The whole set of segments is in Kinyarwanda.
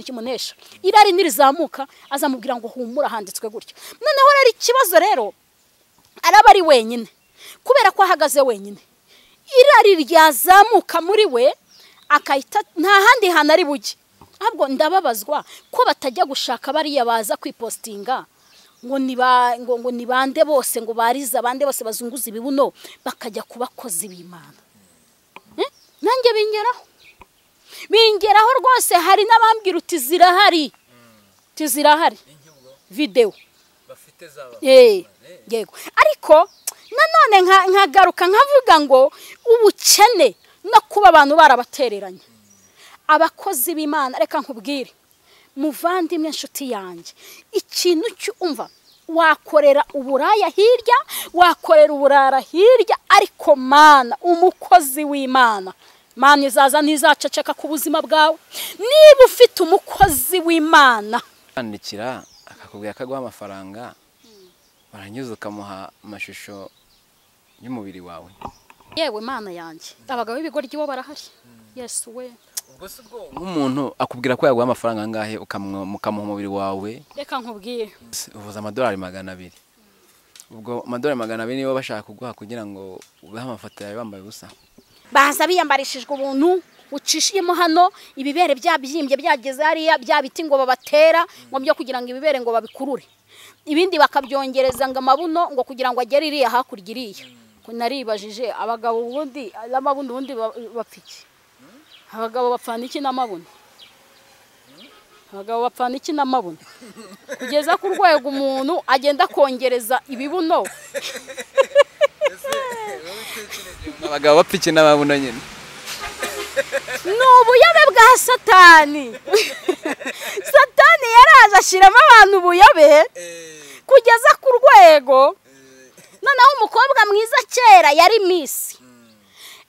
kimunesha irari nirizamuka azamubwira ngo humura handitswe gutyo noneho rero ikibazo rero araba ari wenyine kubera ko ahagaze wenyine irari ryazamuka muri we akahita nta handi hantu ari bujye ahubwo ndababazwa ko batajya gushaka bariya baza kwipositinga ngo ngo nibande bose ngo barize abande bose bazunguza ibibuno bakajya ku bakozi b'imana nanjye bingeraho bingeraho rwose hari n'abambwira uti zirahari uti zirahari videwo yego ariko nanone nkagaruka nkavuga ngo ubukene no kuba abantu barabatereranye abakozi b'imana reka nkubwire muvandimwe inshuti yanjye ikintu cyumva wakorera uburaya hirya wakorera uburara hirya ariko mana umukozi w'imana mana izaza ntizaceceka ku buzima bwawe niba ufite umukozi w'imana kwandikira akakubwira ko aguha amafaranga warangiza ukamuha amashusho y'umubiri wawe yewe mana yanjye abagabo b'ibigoryi bo barahari yesu we nk'umuntu akubwira ko yaguha amafaranga angahe ukamuha umubiri wawe reka nkubwire uvuza amadolari magana abiri ubwo amadolari magana abiri niba bashaka kuguha kugira ngo ubeho amafoto yawe wambaye ubusa baza biyambarishijwe ubuntu ucishijemo hano ibibere byabyimbye byageze hariya bya biti ngo babatera ngo byo kugira ngo ibibere ngo babikurure ibindi bakabyongereza ngo amabuno ngo kugira ngo agere iriya hakurya iriya naribajije abagabo ubundi n'amabuno ubundi bapfa iki abagabo bapfana iki n'amabuno abagabo bapfana iki n'amabuno kugeza ku rwego umuntu agenda akongereza ibibuno abagabo bapfa iki n'ababona nyine ni ubuyobe bwa satani satani yaraje ashyiramo abantu ubuyobe kugeza ku rwego noneho umukobwa mwiza kera yari misi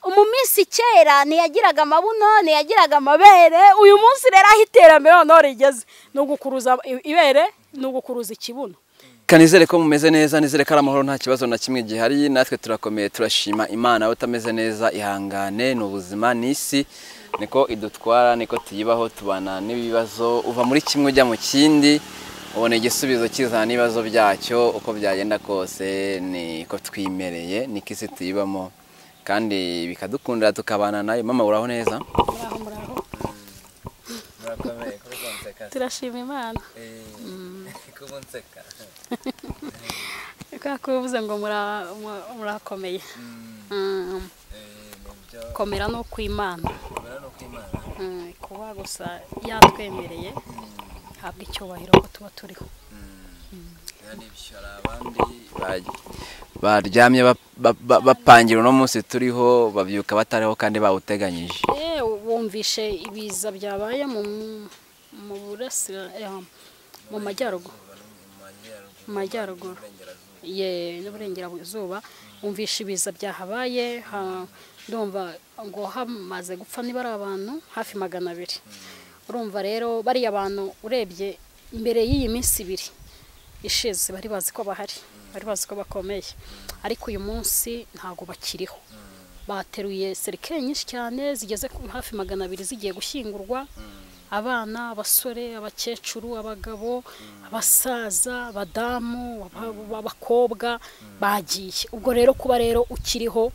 umumisi kera ntiyagiraga amabuno ntiyagiraga amabere uyu munsi rero aho iterambere noneho rigeze ni ugukuruza ibere ni ugukuruza ikibuno nizere ko mumeze neza nizere ko ari amahoro nta kibazo na kimwe gihari natwe turakomeye turashima imana utameze neza ihangane ni ubuzima ni isi niko idutwara niko tuyibaho tubana n'ibibazo uva muri kimwe ujya mu kindi ubona igisubizo kizana n'ibibazo byacyo uko byagenda kose niko twimereye niko isi tuyibamo kandi bikadukundira tukabana nayo mama uraho neza turashima imana kubera ko uvuze ngo murakomeye komera ni ukw'imana kuba gusa yatwemereye habwa icyubahiro ko tuba turiho baryamye bapangira uno munsi turiho babyuka batariho kandi bawuteganyije bumvishe ibiza byabaye mu burasira mu majyaruguru mu majyaruguru n'uburengerazuba wumvisha ibiza byahabaye ndumva ngo hamaze gupfa niba ari abantu hafi magana abiri urumva rero bariya bantu urebye mbere y'iyi minsi ibiri ishize bari bazi ko bahari bari bazi ko bakomeye ariko uyu munsi ntabwo bakiriho bateruye serikare nyinshi cyane zigeze hafi magana abiri zigiye gushyingurwa abana abasore abakecuru abagabo abasaza abadamu abakobwa bagiye ubwo rero kuba rero ukiriho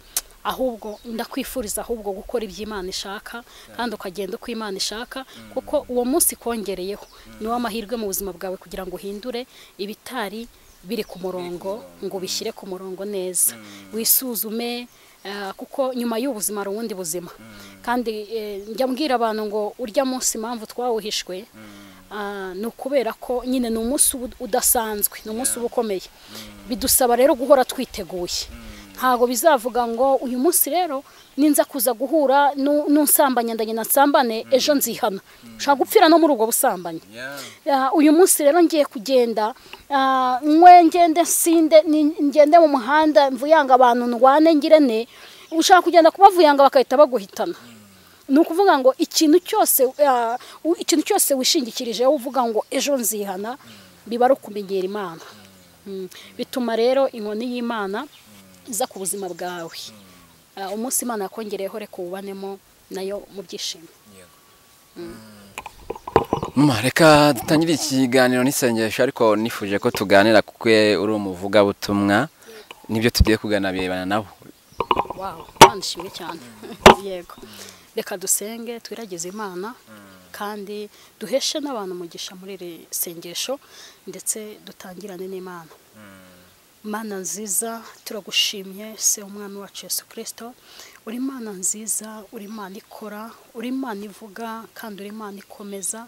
ahubwo ndakwifuriza ahubwo gukora iby'imana ishaka kandi ukagenda uko imana ishaka kuko uwo munsi kongereyeho niwo amahirwe mu buzima bwawe kugira ngo uhindure ibitari biri ku murongo ngo ubishyire ku murongo neza wisuzume kuko nyuma y'ubuzima hari ubundi buzima kandi njya mbwira abantu ngo urya munsi impamvu twawuhishwe ni ukubera ko nyine ni umunsi udasanzwe ni umunsi uba ukomeye bidusaba rero guhora twiteguye ntabwo bizavuga ngo uyu munsi rero ninza kuza guhura n'unsambanya ndagenda nsambane ejo nzihana ushobora gupfira no muri ubwo busambanyi uyu munsi rero ngiye kugenda nkwe ngende sinde ngende mu muhanda mvuyanga abantu ndwane ngirane ushaka kugenda kubavuyanga bagahita baguhitana ni ukuvuga ngo ikintu cyose ikintu cyose wishingikirijeho uvuga ngo ejo nzihana biba ari ukumenyera imana bituma rero inkoni y'imana iza ku buzima bwawe umunsi imana yakongereyeho reka uwubanemo nayo mu byishimo mama reka dutangire ikiganiro n'isengesho ariko nifuje ko tuganira kuko uri umuvugabutumwa n'ibyo tugiye kugana birebana nabo wawu nishimye cyane yego reka dusenge twiragize imana kandi duheshe n'abantu umugisha muri iri sengesho ndetse dutangirane n'imana Mana nziza turagushimye se umwami wacu Yesu kirisito uri imana nziza uri imana ikora uri imana ivuga kandi uri imana ikomeza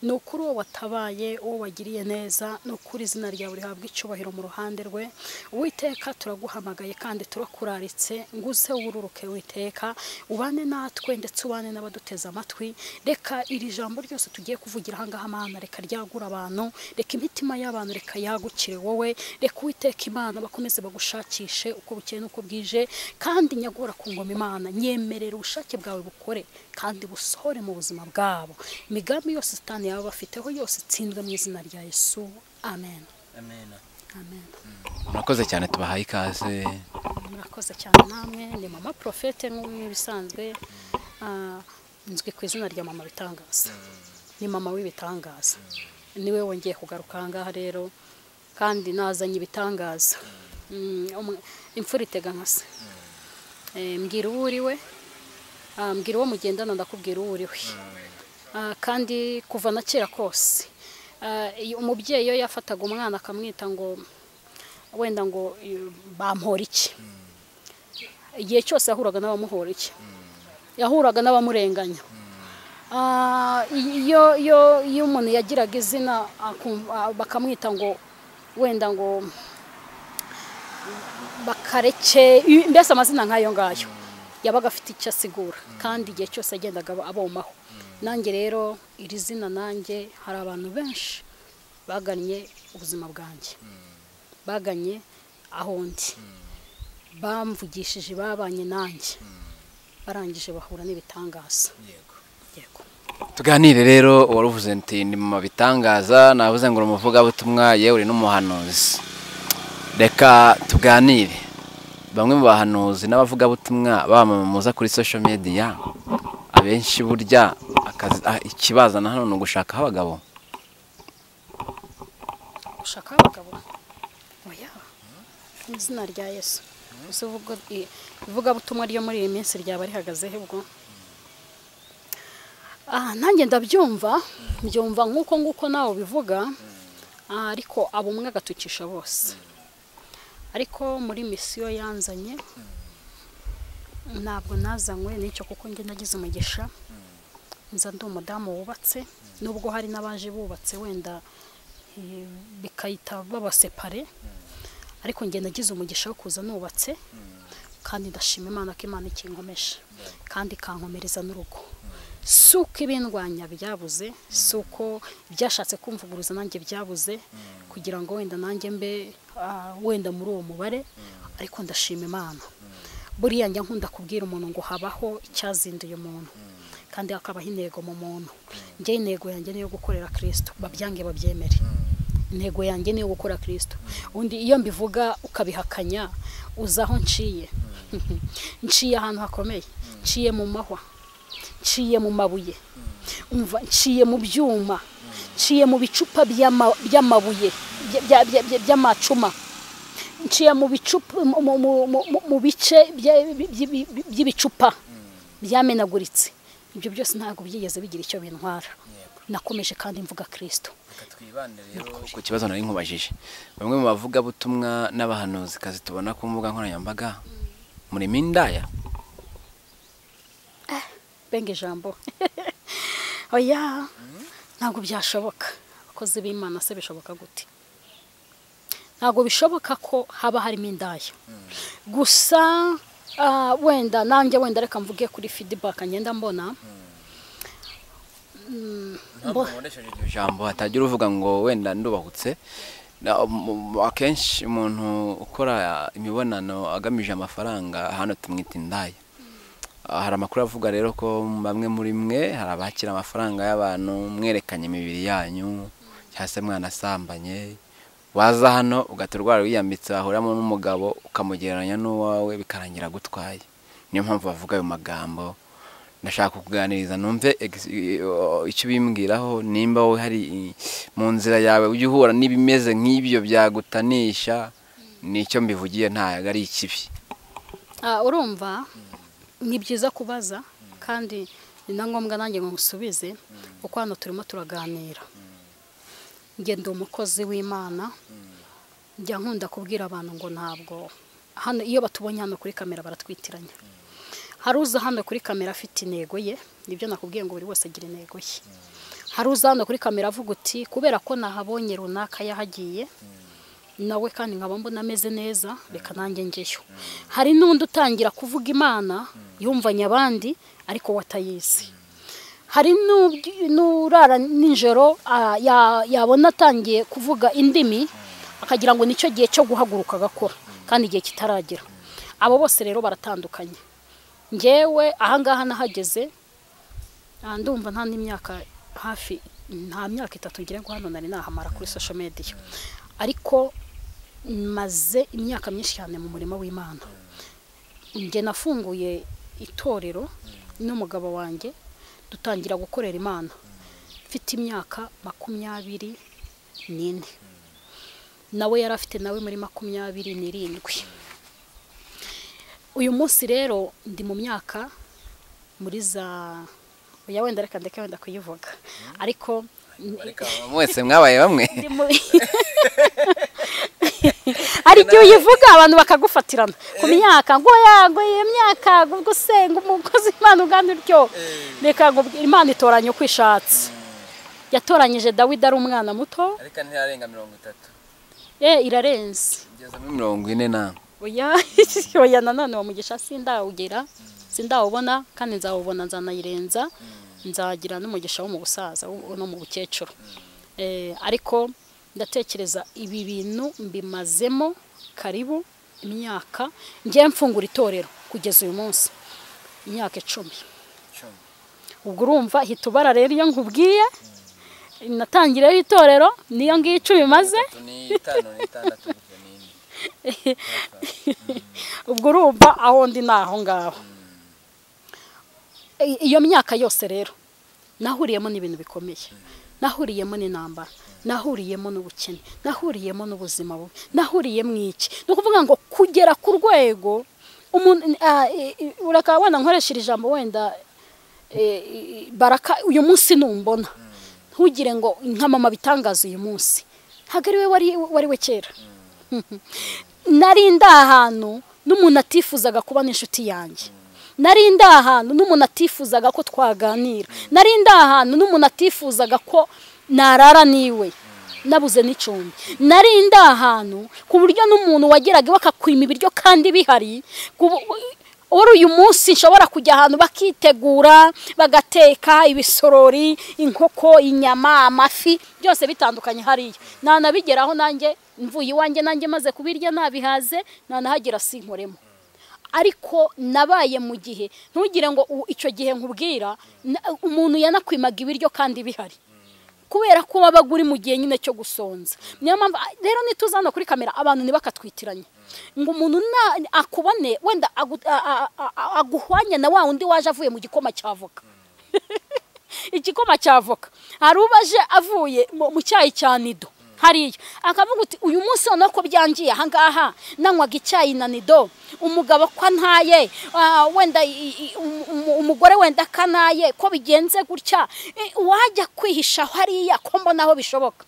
ni ukuri uwo watabaye uwo wagiriye neza ni ukuri izina ryawe rihabwa icyubahiro mu ruhande rwe uwiteka turaguhamagaye kandi turakuraritse ngo uze wururuke witeka ubane natwe ndetse ubane n'abaduteze amatwi reka iri jambo ryose tugiye kuvugira aha ngaha mana reka ryagura abantu reka imitima y'abantu reka yagukire wowe reka uwiteka imana bakomeze bagushakishe uko bukeye n'uko bwije kandi nyagura ku ngoma imana nyemerera ubushake bwawe bukore kandi busohore mu buzima bwabo imigambi yose sitani yaba bafiteho yose itsindwe mu izina rya yesu amen amen murakoze cyane tubahaye ikaze murakoze cyane namwe ni mama porofete nk'ibisanzwe ah, nzwi ku izina rya mama bitangaza ni mama w'ibitangaza niwe wongeye kugaruka aha ngaha rero kandi nazanye ibitangaza Mm, umu- imfura itega nka se Eh, mbwira uwo uriwe Ah, mbwira uwo mugendana ndakubwira uwo uriwe Ah, kandi kuva na kera kose Ah, iyo umubyeyi iyo yafataga umwana akamwita ngo wenda ngo eh, bampora iki igihe cyose yahuraga n'abamuhora iki yahuraga n'abamurenganya Ah, iyo iyo iyo umuntu yagiraga izina akumva- ah, bakamwita ngo wenda ngo bakareke mbese amazina nk'ayo ngayo yabaga afite icyo asigura kandi igihe cyose yagendaga aba- abomaho nanjye rero iri zina nanjye hari abantu benshi bagannye ubuzima bwanjye bagannye aho ndi bamvugishije babanye nanjye barangije bahura n'ibitangaza yego tuganire rero uwaruvuze nti ni mama bitangaza navuze ngo uri umuvugabutumwa yewe uri n'umuhanuzi reka tuganire bamwe mu bahanuzi n'abavugabutumwa bamamaza kuri social media abenshi burya akazi- ah, ikibazana hano ni ugushakaho abagabo ushaka abagabo oya mu izina rya yesu gusa ivugabutumwa ryo muri iyi minsi ryaba rihagazeho ubwo Ah, nanjye ndabyumva mbyumva nk'uko nguko nawe ubivuga Ah, ariko abo umwe agatukisha bose ariko muri misiyo yanzanye ntabwo nazanywe n'icyo kuko njye nagize umugisha nza ndi umudamu wubatse nubwo hari n'abaje bubatse wenda eh, bikahita babasepare ariko njye nagize umugisha wo kuza nubatse kandi ndashima imana ko imana ikinkomeje kandi ikankomereza n'urugo si uko ibindwanya byabuze si uko byashatse kumvuguruza nanjye byabuze kugira ngo wenda nanjye mbe ah, wenda muri uwo mubare ariko ndashima imana buriya njya nkunda kubwira umuntu ngo habaho icyazinduye umuntu kandi hakabaho intego mu muntu njye intego yanjye niyo gukorera kirisito babyange babyemere intego yanjye niyo gukora kirisito undi iyo mbivuga ukabihakanya uza aho nciye nciye ahantu hakomeye nciye mu mahwa nciye mu mabuye umva nciye mu byuma nciye mu bicupa by'ama- by'amabuye bya- bya- bya- bya- by'amacuma nciye mu bicupa mu- mu- mu- mu- mu- mu bice bya- bi- bi- bi- bi- by'ibicupa byamenaguritse ibyo byose ntabwo byigeze bigira icyo bintwara nakomeje kandi mvuga kirisito twibande rero ku kibazo nari nkubajije bamwe mu bavugabutumwa n'abahanuzikazi tubona ku mbuga nkoranyambaga murimo indaya benga ijambo oya ntabwo byashoboka abakozi b'imana se bishoboka gute ntabwo bishoboka ko haba harimo indaya gusa ah, wenda nanjye wenda reka mvuge kuri feedback ngenda mbona Mm, mbo- iryo jambo hatagira uvuga ngo wenda ndubahutse Na- mu- mu- akenshi umuntu ukora imibonano agamije amafaranga hano tumwita indaya Ah, hari amakuru avuga rero ko bamwe muri mwe hari abakira amafaranga y'abantu mwerekanye imibiri yanyu cyangwa se mwanasambanye waza hano ugaturwara wiyambitse wahuramo n'umugabo ukamugereranya n'uwawe bikarangira agutwaye niyo mpamvu bavuga ayo magambo ndashaka kukuganiriza numve ex- i- o- icyo bimbwiraho nimba wowe hari i- mu nzira yawe ujya uhura n'ibimeze nk'ibyo byagutanisha nicyo mbivugiye ntago ari ikibi Ah, urumva ni byiza kubaza kandi ni na ngombwa nanjye ngo ngusubize kuko hano turimo turaganira njye ndi umukozi w'imana njya nkunda kubwira abantu ngo ntabwo hano iyo batubonye hano kuri kamera baratwitiranya hari uza hano kuri kamera afite intego ye nibyo nakubwiye ngo buri wese agira intego ye hari uza hano kuri kamera avuga uti kubera ko nahabonye runaka yahagiye nawe kandi nkaba mbona ameze neza reka nanjye njyeyo hari n'undi utangira kuvuga imana yumvanye abandi ariko we atayizi hari n'ubwi- n'urara nijoro ah, ya- yabona atangiye kuvuga indimi akagira ngo nicyo gihe cyo guhaguruka agakora kandi igihe kitaragera abo bose rero baratandukanye ngewe ahangaha nahageze ah, ndumva nta n'imyaka hafi nta myaka itatu ngira ngo hano nari nahamara kuri social media ariko maze imyaka myinshi cyane mu murima w'imana njye nafunguye itorero n'umugabo wanjye dutangira gukorera imana mfite imyaka makumyabiri n'ine nawe yari afite nawe muri makumyabiri n'irindwi uyu munsi rero ndi mu myaka muri za oya wenda reka ndeke wenda kuyivuga ariko mwese mwabaye bamwe Ndi mu- hari igihe uyivuga abantu bakagufatirana ku myaka ngo yago iyo myaka ubwo usenga umukozi imana ugana uryo reka nkubwire, imana itoranya uko ishatse yatoranyije dawidi ari umwana muto ariko ntiyarenga mirongo itatu ye irarenze ngeze muri mirongo ine na oya oya nanone uwo mugisha sindawugera sindawubona kandi nzawubona nzanayirenza nzagira n'umugisha wo mu busaza wo- no mu bukecuru Eh, ariko ndatekereza ibi bintu mbimazemo karibu imyaka ngiye mfungura itorero kugeza uyu munsi imyaka icumi ubwo urumva hita ubara rero iyo nkubwiye natangireho itorero niyo ngiyo icumi maze n'itanu n'itandatu n'ine ubwo urumva aho ndi ni aho ngaho I- iyo myaka yose rero nahuriyemo n'ibintu bikomeye nahuriyemo n'intambara nahuriyemo n'ubukene nahuriyemo n'ubuzima bubi nahuriye mu iki ni ukuvuga ngo kugera ku rwego umuntu ah, i- i- ureka wenda nkoresha iri jambo wenda eh, i- i- baraka uyu munsi numbona ntugire ngo nkamama bitangaza uyu munsi ntabwo ari we wari wari we kera nari ndi ahantu n'umuntu atifuzaga kuba n'inshuti yanjye nari ndi ahantu n'umuntu atifuzaga ko twaganira nari ndi ahantu n'umuntu atifuzaga ko narara n'iwe nabuze n'icumbi nari ndi ahantu ku buryo n'umuntu wageraga iwe akakwima ibiryo kandi bihari ku bu- uri uyu munsi nshobora kujya ahantu bakitegura bagateka ibisorori inkoko inyama amafi byose bitandukanye hariya nanabigeraho nanjye mvuye iwanjye nanjye maze kubirya nabihaze nanahagira sinkoremo ariko nabaye mu gihe ntugire ngo u- icyo gihe nkubwira na- umuntu yanakwimaga ibiryo kandi bihari kubera ko wabaga uri mu gihe nyine cyo gusonza niyo mpamvu ah, rero nituza hano kuri kamera abantu ntibakatwitiranye ngo umuntu na- akubone wenda agu- a- a- a- a- aguhwanye na wa wundi waje avuye mu gikoma cya voka igikoma cya voka hari ubaje avuye mu mu cyayi cya nido hariya akavuga uti uyu munsi noneho ko byangiye ahangaha nanywaga icyayi na nido umugabo ko ntaye ah, wenda i- i- umu- umu- umugore wenda kanaye ko bigenze gutya Eh, wajya kwihisha hariya ko mbona aho bishoboka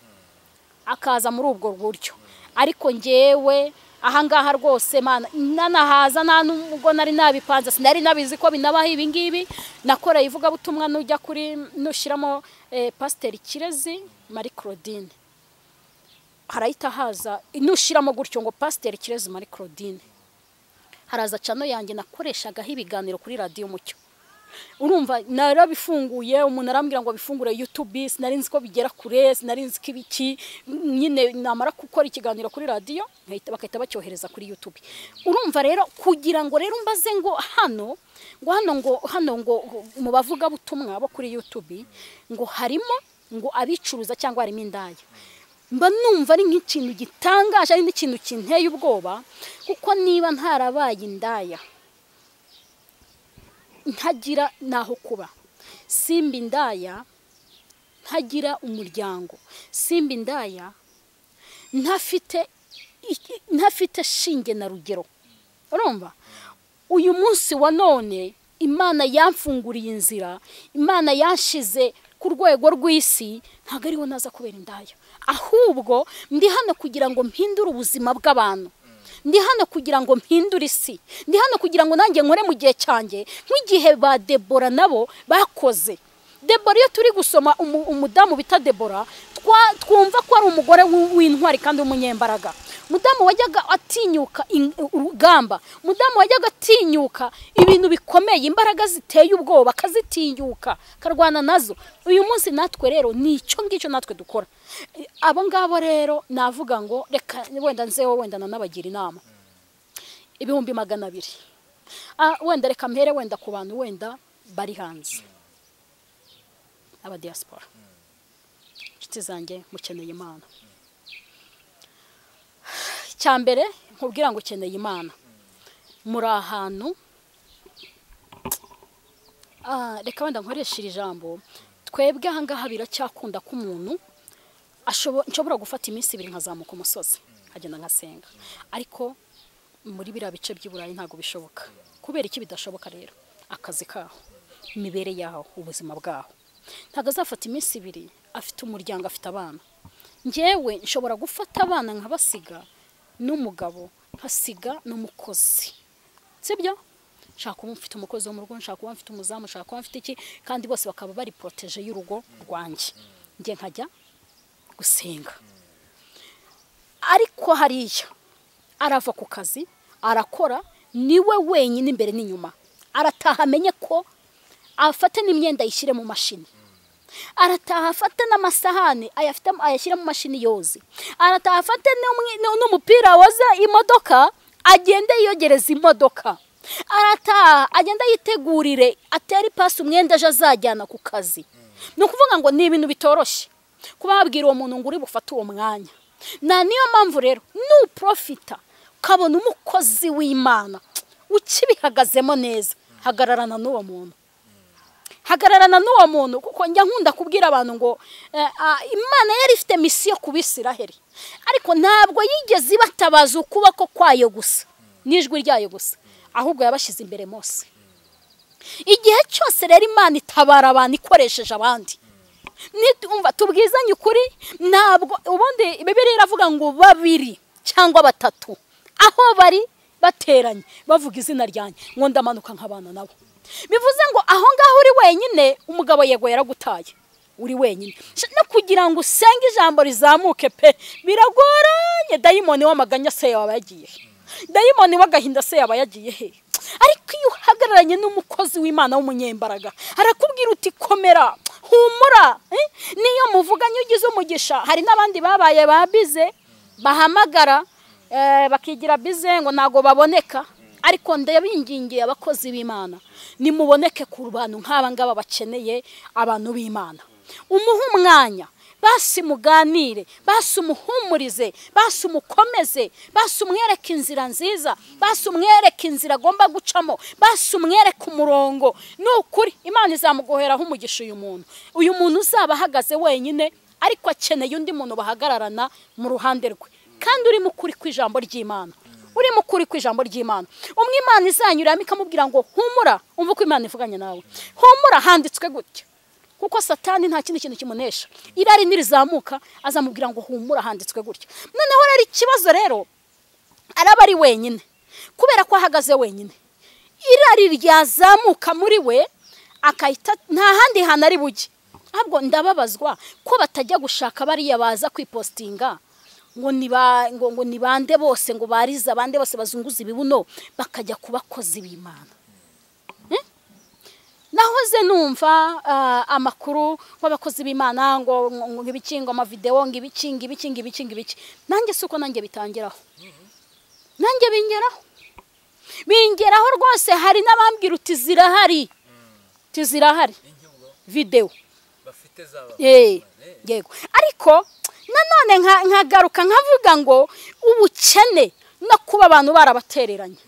akaza muri ubwo buryo ariko ngewe ahangaha rwose mana nanahaza nta n'ubwo nari nabipanze sinari nabizi ko binabaho ibi ngibi nakoreye ivugabutumwa n'ujya kuri nushyiramo eh, pasiteri kirezi marie claudine harahita haza nushyiramo gutyo ngo pasiteri kirezi marie claudine haraza cano yanjye nakoreshagaho ibiganiro kuri radiyo umucyo urumva narabifunguye umuntu arambwira ngo bifungure yutubi sinari nzi ko bigera kure sinari nzi ko ibiki nyine namara gukora ikiganiro kuri radiyo nkahita- bagahita bacyohereza kuri yutubi urumva rero kugira ngo rero mbaze ngo hano ngo hano ngo hano ngo mu bavugabutumwa bo kuri yutubi ngo harimo ngo abicuruza cyangwa harimo indaya mba numva ari nk'ikintu gitangaje ari n'ikintu kinteye ubwoba kuko niba ntarabaye indaya ntagira n'aho kuba simba indaya ntagira umuryango simba indaya ntafite iki- ntafite shinge na rugero urumva uyu munsi wa none imana yamfunguriye inzira imana yanshize ku rwego rw'isi ntabwo ariho naza kubera indaya ahubwo ndi hano kugira ngo mpindure ubuzima bw'abantu ndi hano kugira ngo mpindure isi ndi hano kugira ngo nanjye nkore mu gihe cyanjye nk'igihe ba debora nabo bakoze debora iyo turi gusoma umu- umudamu bita debora twa- twumva ko ari umugore w'u- w'intwari kandi w'umunyembaraga mudamu wajyaga atinyuka in- urugamba mudamu wajyaga atinyuka ibintu bikomeye imbaraga ziteye ubwoba akazitinyuka akarwana nazo uyu munsi natwe rero ni icyo ngicyo natwe dukora E, abo ngabo rero navuga ngo reka wenda nzewe wenda nanabagira inama ibihumbi magana abiri Ah, wenda reka mpere wenda ku bantu wenda bari hanze aba diaspora inshuti zanjye mukeneye imana icya mbere nkubwira ngo ukeneye imana muri ahantu Ah, reka wenda nkoreshe iri jambo twebwe ahangaha biracyakunda ko umuntu ashobo- nshobora gufata iminsi ibiri nkazamuka umusozi nkagenda nkasenga ariko muri biriya bice by'i burayi ntabwo bishoboka kubera iki bidashoboka rero akazi kaho imibere yaho ubuzima bwaho ntabwo azafata iminsi ibiri afite umuryango afite abana ngewe nshobora gufata abana nkabasiga n'umugabo nkasiga n'umukozi sibyo nshaka kuba mfite umukozi wo mu rugo nshaka kuba mfite umuzamu nshaka kuba mfite iki kandi bose bakaba bari poroteje y'urugo rwanjye njye nkajya gusenga ariko hariya arava ku kazi arakora niwe wenyine imbere n'inyuma arataha amenye ko afate n'imyenda ayishyire mu mashini arataha afate n'amasahani ayafite ayashyire mu mashini yoze arataha afate n'umwe- n'u- n'umupira woza imodoka agende yogereza imodoka arataha agenda yitegurire atere ipasi umwenda ejo azajyana ku kazi ni ukuvuga ngo ni ibintu bitoroshye kuba wabwira uwo muntu ngo uri bufate uwo mwanya na niyo mpamvu rero nuprofita ukabona umukozi w'imana ukibihagazemo neza hagararana n'uwo muntu hagararana n'uwo muntu kuko njya nkunda kubwira abantu ngo eh, ah, imana yari ifite misiyo ku bisiraheri ariko ntabwo yigeze ibatabaza ukuboko kwayo gusa n'ijwi ryayo gusa ahubwo yabashyize imbere mose igihe cyose rero imana itabara abantu ikoresheje abandi nitumva tubwizanye ukuri ntabwo ubundi bibiriya iravuga ngo babiri cyangwa batatu aho bari bateranye bavuga izina ryanjye ngo ndamanuka nk'abana nabo bivuze ngo aho ngaho uri wenyine umugabo yego yaragutaye uri wenyine Sh- no kugira ngo usenge ijambo rizamuke pe biragoranye dayimoni w'amaganya se yaba yagiye he? dayimoni w'agahinda se yaba yagiye he ariko iyo uhagararanye n'umukozi w'imana w'umunyembaraga arakubwira uti komera humura eh? niyo muvuganye ugize umugisha hari n'abandi babaye babize bahamagara eh, bakigira bize ngo ntabwo baboneka ariko ndabingingiye abakozi b'imana nimuboneke ku bantu nk'aba ngaba bakeneye abantu b'imana umuhe umwanya basi muganire basi umuhumurize basi umukomeze basi umwereke inzira nziza basi umwereke inzira agomba gucamo basi umwereke umurongo ni ukuri imana izamugoheraho umugisha uyu muntu uyu muntu uzaba ahagaze wenyine ariko akeneye undi muntu bahagararana mu ruhande rwe kandi urimo ukuri kw'ijambo ry'imana urimo ukuri kw'ijambo ry'imana umwe imana izanyuramo ikamubwira ngo humura umva uko imana ivuganye nawe humura handitswe gutya kuko satani nta kindi kintu kimunesha irari nirizamuka azamubwira ngo humura handitswe gutya noneho rero ikibazo rero araba ari wenyine kubera ko ahagaze wenyine irari ryazamuka muri we akahita nta handi hantu ari bujye ahubwo ndababazwa ko batajya gushaka bariya baza kwipostinga ngo niba ngo ngo ni bande bose ngo barize abande bose bazunguza ibibuno bakajya ku bakozi b'imana nahoze numva ah, amakuru w'abakozi b'imana ngo ngo- ngo ibiki ngo amavideo ngo ibiki ngo ibiki ngo ibiki ngo ibiki nanjye si uko nanjye bitangiraho nanjye bingeraho bingeraho rwose hari n'abambwira uti zirahari uti zirahari videwo bafite zaba Eh, yego ariko nanone nka- nkagaruka nkavuga ngo ubukene no kuba abantu barabatereranye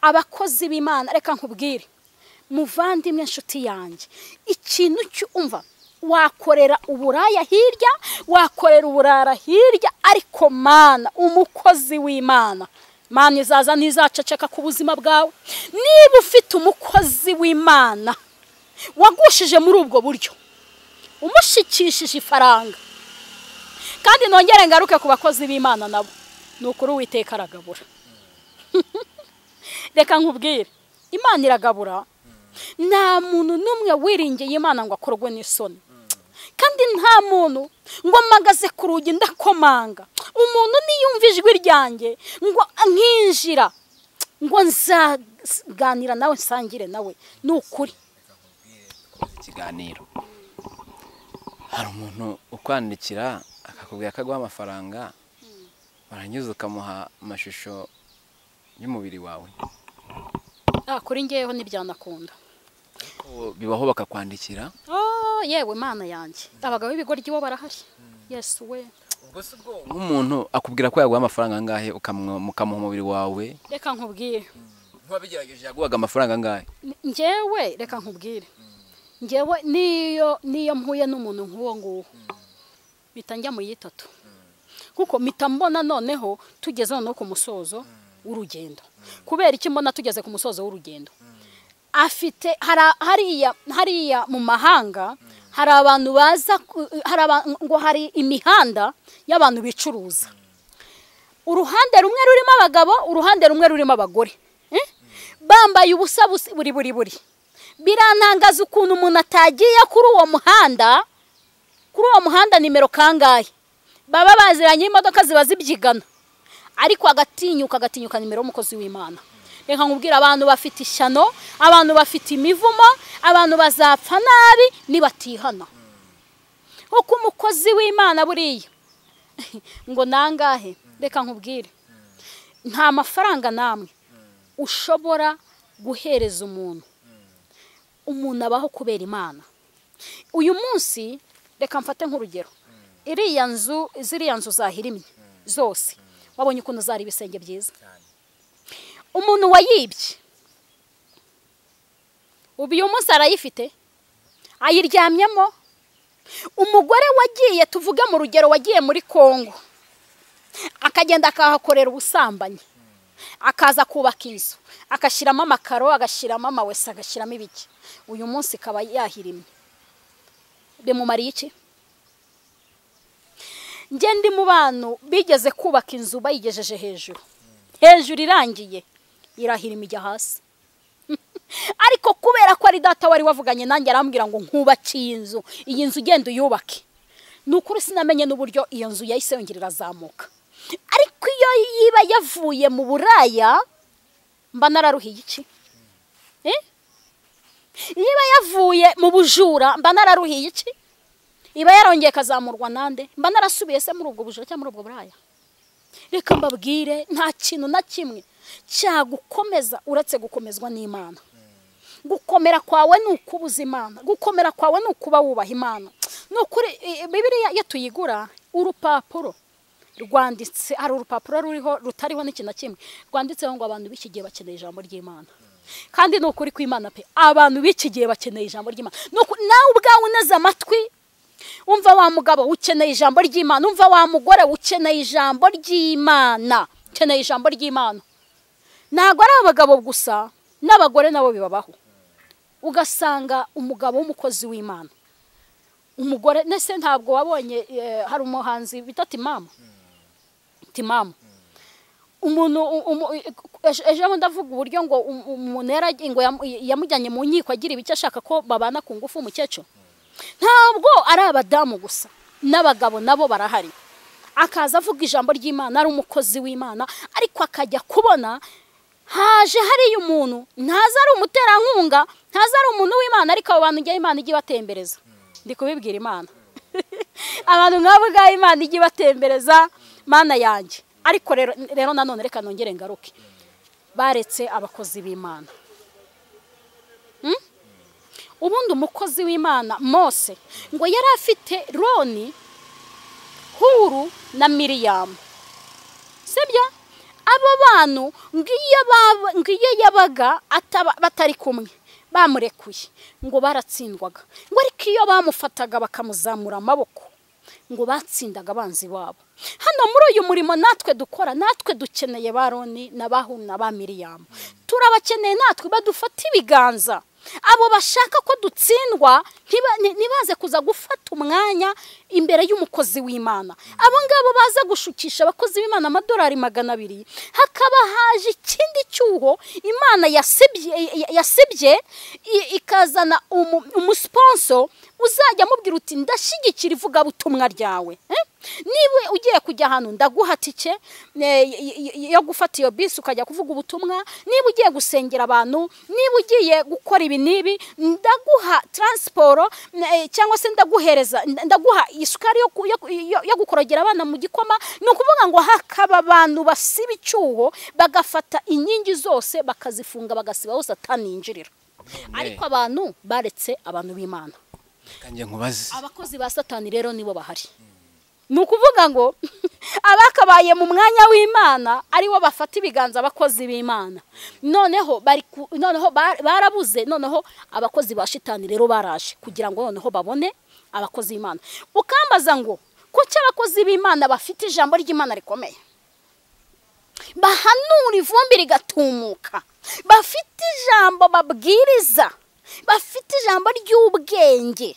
abakozi b'imana reka nkubwire muvandimwe inshuti yanjye ikintu cyumva wakorera uburaya hirya wakorera uburara hirya ariko mana umukozi w'imana mana izaza ntizaceceka ku buzima bwawe niba ufite umukozi w'imana wagushije muri ubwo buryo umushikishije ifaranga kandi nongere ngaruke ku bakozi b'imana nabo ni ukuri uwiteka aragabura reka nkubwire imana iragabura nta muntu n'umwe wiringiye imana ngo akorwe n'isoni kandi nta muntu ngo mpagaze ku rugi ndakomanga umuntu niyumva ijwi ryanjye ngo nkinjira ngo nzaganira nawe nsangire nawe ni ukuri ikiganiro hari umuntu ukwandikira akakubwira ko aguha amafaranga warangiza ukamuha amashusho y'umubiri wawe Ah, kuri ngeyeho ntibyanakunda Ko bibaho bakakwandikira Oh, yewe mana yanjye abagabo b'ibigoryi bo barahari yesu we nk'umuntu akubwira ko yaguha amafaranga angahe ukamwa- ukamuha umubiri wawe reka nkubwire nk'uwabigerageje yaguhaga amafaranga angahe ngewe reka nkubwire ngewe niyo niyo mpuye n'umuntu nk'uwo nguwo mpita njya mu yitatu kuko mpita mbona noneho tugeze noneho ku musozo w'urugendo kubera iki mbona tugeze ku musozo w'urugendo afite hari- hariya hariya mu mahanga hari abantu baza ku- hari aba- ngo hari imihanda y'abantu bicuruza uruhande rumwe rurimo abagabo uruhande rumwe rurimo abagore Eh? bambaye ubusa busa- buri buri buri birantangaza ukuntu umuntu atagiye kuri uwo muhanda kuri uwo muhanda nimero kangahe baba baziranye imodoka ziba zibyigana ariko agatinyuka agatinyuka nimero y'umukozi w'imana reka nkubwira abantu bafite ishyano abantu bafite imivumo abantu bazapfa nabi nibatihana kuko umukozi w'imana buriya ngo nangahe reka nkubwire nta mafaranga namwe ushobora guhereza umuntu umuntu abaho kubera imana uyu munsi reka mfate nk'urugero iriya nzu ziriya nzu zahirimye zose wabonye ukuntu zari ibisenge byiza umuntu wayibye ubu uyu munsi arayifite ayiryamyemo umugore wagiye tuvuge mu rugero wagiye muri kongo akagenda akahakorera ubusambanyi akaza kubaka inzu agashyiramo amakaro agashyiramo amawese agashyiramo ibiki uyu munsi ikaba yahirimye bimumariye iki njye ndi mu bantu bigeze kubaka inzu bayigejeje hejuru hejuru irangiye irahirima ijya hasi ariko kubera ko ari data wari wavuganye nanjye arambwira ngo nkubake iyi nzu iyi nzu ugenda uyubake ni ukuri sinamenye n'uburyo iyo nzu yahise yongera irazamuka ariko iyo yiba yavuye mu buraya mba nararuhiye iki Eh? niba yavuye mu bujura mba nararuhiye iki iba yarongeye ikazamurwa nande mba narasubiye se muri ubwo bujura cyangwa muri ubwo buraya reka mbabwire nta kintu na kimwe cyagukomeza uretse gukomezwa n'imana gukomera kwawe ni ukubuza imana gukomera kwawe ni ukuba wubaha imana ni ukuri i- i- bibiriya iyo tuyigura urupapuro rwanditse hari urupapuro ruriho rutariho n'ikintu na kimwe rwanditseho ngo abantu b'iki gihe bakeneye ijambo ry'imana kandi ni ukuri kw'imana pe abantu b'iki gihe bakeneye ijambo ry'imana Ni ukuri- nawe ubwawe uneze amatwi umva wa mugabo ukeneye ijambo ry'imana umva wa mugore ukeneye ijambo ry'imana ukeneye ijambo ry'imana ntabwo ari abagabo gusa n'abagore nabo bibabaho ugasanga umugabo w'umukozi w'imana umugore nese ntabwo wabonye eh, hari umuhanzi bita timamu timamu umuntu u- umu- ejo- ejo bundi avuga uburyo ngo um- umuntu yaraj- ngo yamu- yamujyanye mu nkiko agira ibiki ashaka ko babana ku ngufu umukecuru ntabwo ari abadamu gusa n'abagabo nabo barahari akaza avuga ijambo ry'imana ari umukozi w'imana ariko akajya kubona haje hariya umuntu ntaza ari umuterankunga ntaza ari umuntu w'imana ariko abo bantu njyewe imana ijya ibatembereza ndi kubibwira imana abantu nk'abo ngabo imana ijya ibatembereza mana yanjye ariko rero rero nanone reka nongere ngaruke baretse abakozi b'imana ubundi umukozi w'imana mose ngo yari afite roni huru na miriyamu sibyo abo bantu ngo iyo baba- ngo iyo yabaga ataba- batari kumwe bamurekuye ngo baratsindwaga ngo ariko iyo bamufataga bakamuzamura amaboko ngo batsindaga abanzi babo hano muri uyu murimo natwe dukora natwe dukeneye ba Roni na ba Huni na ba miriyamu turabakeneye natwe badufata ibiganza abo bashaka ko dutsindwa ntiba- ni- ntibaze kuza gufata umwanya imbere y'umukozi w'imana abo ngabo baza gushukisha abakozi b'imana amadolari magana abiri hakaba haje ikindi cyuho imana yasibye ya- yasibye i- ikazana umu- umusponso uzajya amubwira uti ndashyigikira ivugabutumwa ryawe eh? niba ugiye kujya ahantu ndaguha tike eh, y- y- yo gufata iyo bisi ukajya kuvuga ubutumwa niba ugiye gusengera abantu niba ugiye gukora ibi n'ibi ndaguha taransiporo eh, cyangwa se ndaguhereza nda- ndaguha isukari yo ku- yo ku- yo- yo gukorogera abana mu gikoma ni ukuvuga ngo hakaba abantu basiba icyuho bagafata inkingi zose bakazifunga bagasiba hose ataninjirira ariko abantu baretse abantu b'imana kanjye nkubaze abakozi ba satani rero nibo bahari ni ukuvuga ngo abakabaye mu mwanya w'imana aribo bafata ibiganza abakozi b'imana noneho bari ku- noneho ba- barabuze noneho abakozi ba shitani rero baraje kugira ngo noneho babone abakozi b'imana ukambaza ngo kuki abakozi b'imana bafite ijambo ry'imana rikomeye bahanura ivumbi rigatumuka bafite ijambo babwiriza bafite ijambo ry'ubwenge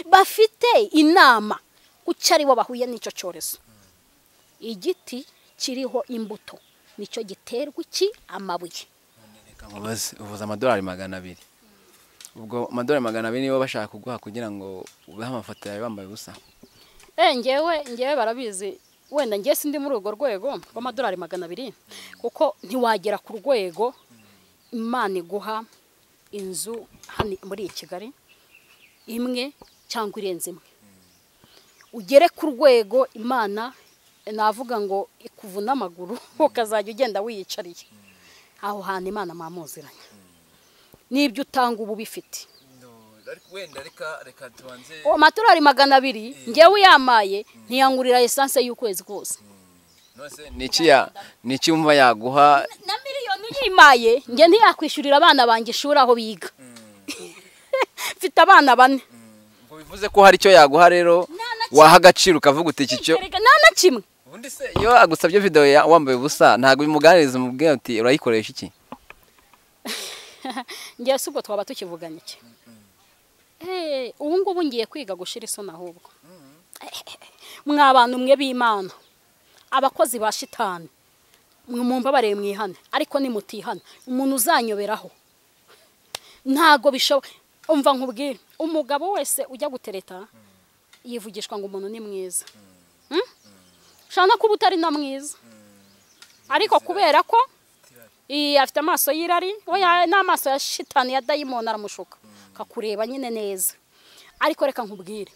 bafite inama kuki aribo bahuye n'icyo cyorezo igiti kiriho imbuto nicyo giterwa iki amabuye reka nkubaze uvuze amadolari magana abiri ubwo amadolari magana abiri nibo bashaka kuguha kugira ngo ubehe amafoto yawe wambaye ubusa eh ngewe ngewe barabizi wenda ngewe sindi muri urwo rwego rw'amadolari magana abiri kuko ntiwagera ku rwego imana iguha inzu hano muri iyi kigali imwe cyangwa irenze imwe ugere ku rwego imana navuga ngo ikuvuna amaguru ukazajya ugenda wiyicariye aho hantu imana mwamuziranye n'ibyo utanga uba ubifite wenda reka reka tubanze uwo amadolari magana abiri ngewe uyamaye ntiyangurira esanse y'ukwezi kose ni iki wumva yaguha na miliyoni uyimaye njye ntiyakwishyurira abana banjye ishuri aho biga mfite abana bane ngo bivuze ko hari icyo yaguha rero waha agaciro ukavuga uti iki cyo Erega nta na kimwe ubundi se iyo agusabye videwo ya- wambaye ubusa ntabwo bimuganiriza umubwira uti urayikoresha iki ngewe si ubwo twaba tukivuganye iki Eh, ubu ngubu ngiye kwiga gushyira isoni ahubwo mwa bantu mwe b'imana abakozi ba shitani mwe mumbabarire mwihane ariko nimutihana umuntu uzanyoberaho ntago bishoboka umva nkubwire umugabo wese ujya gutereta yivugishwa ngo umuntu ni mwiza Hmm? ushobora no kuba utari na mwiza ariko kubera ko iyi afite amaso y'irari we ya- n'amaso ya shitani ya dayimoni aramushuka akakureba nyine neza ariko reka nkubwire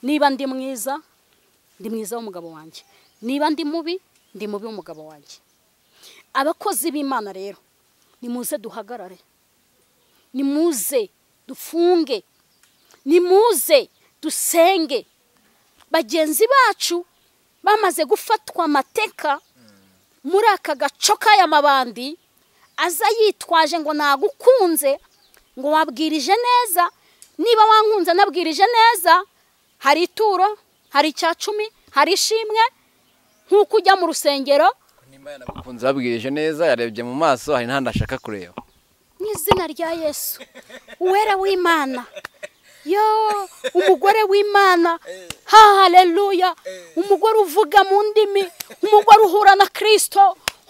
niba ndi mwiza ndi mwiza w'umugabo wanjye niba ndi mubi ndi mubi w'umugabo wanjye abakozi b'imana rero nimuze duhagarare nimuze dufunge nimuze dusenge bagenzi bacu bamaze gufatwa amateka muri aka gaco k'aya mabandi aza yitwaje ngo nagukunze ngo wabwirije neza niba wankunze nabwirije neza hari ituro hari icya cumi hari ishimwe nk'uko ujya mu rusengero nimba yanagukunze babwirije neza yarebye mu maso hari n'ahandi ashaka kureba mu izina rya yesu uwera w'imana yo umugore w'imana ha haleluya umugore uvuga mu ndimi umugore uhura na kirisito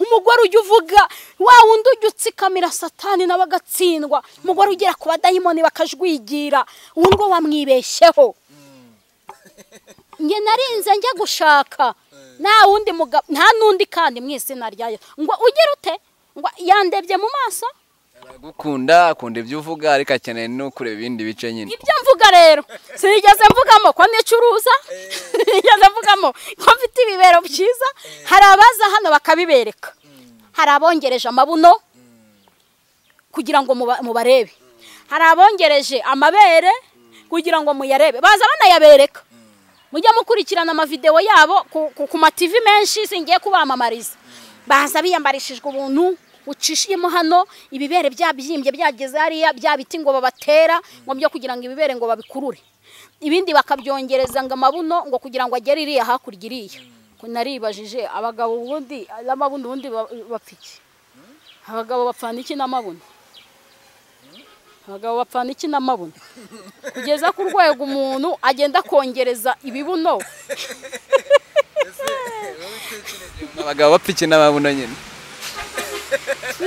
umugore ujya uvuga wa wundi ujya utsikamira satani nawe agatsindwa umugore ugera ku badayimoni bakajwigira uwo ngo wamwibeshyeho njye narinze njya gushaka nta wundi mugabo nta n'undi kandi mu izina rya yesu ngo ugere ute ngo yandebye mu maso aragukunda akunda ibyo uvuga ariko akeneye no kureba ibindi bice nyine ibyo mvuga rero sinigeze mvugamo ko nicuruza sinigeze mvugamo ko mfite ibibero byiza hari abaza hano bakabibereka hari abongereje amabuno kugira ngo muba- mubarebe hari abongereje amabere kugira ngo muyarebe baza banayabereka mujya mukurikirana amavidewo yabo ku- ku- ku mativi menshi singiye kubamamariza baza biyambarishijwe ubuntu ucishiyemo hano ibibere byabyimbye byageze hariya bya biti ngo babatera ngo byo kugira ngo ibibere ngo babikurure ibindi bakabyongereza ngo amabuno ngo kugira ngo agere iriya hakurya iriya naribajije abagabo ubundi n'amabuno ubundi bapfa iki abagabo bapfana iki n'amabuno abagabo bapfana iki n'amabuno kugeza ku rwego umuntu agenda akongereza ibibuno abagabo bapfa iki n'amabuno nyine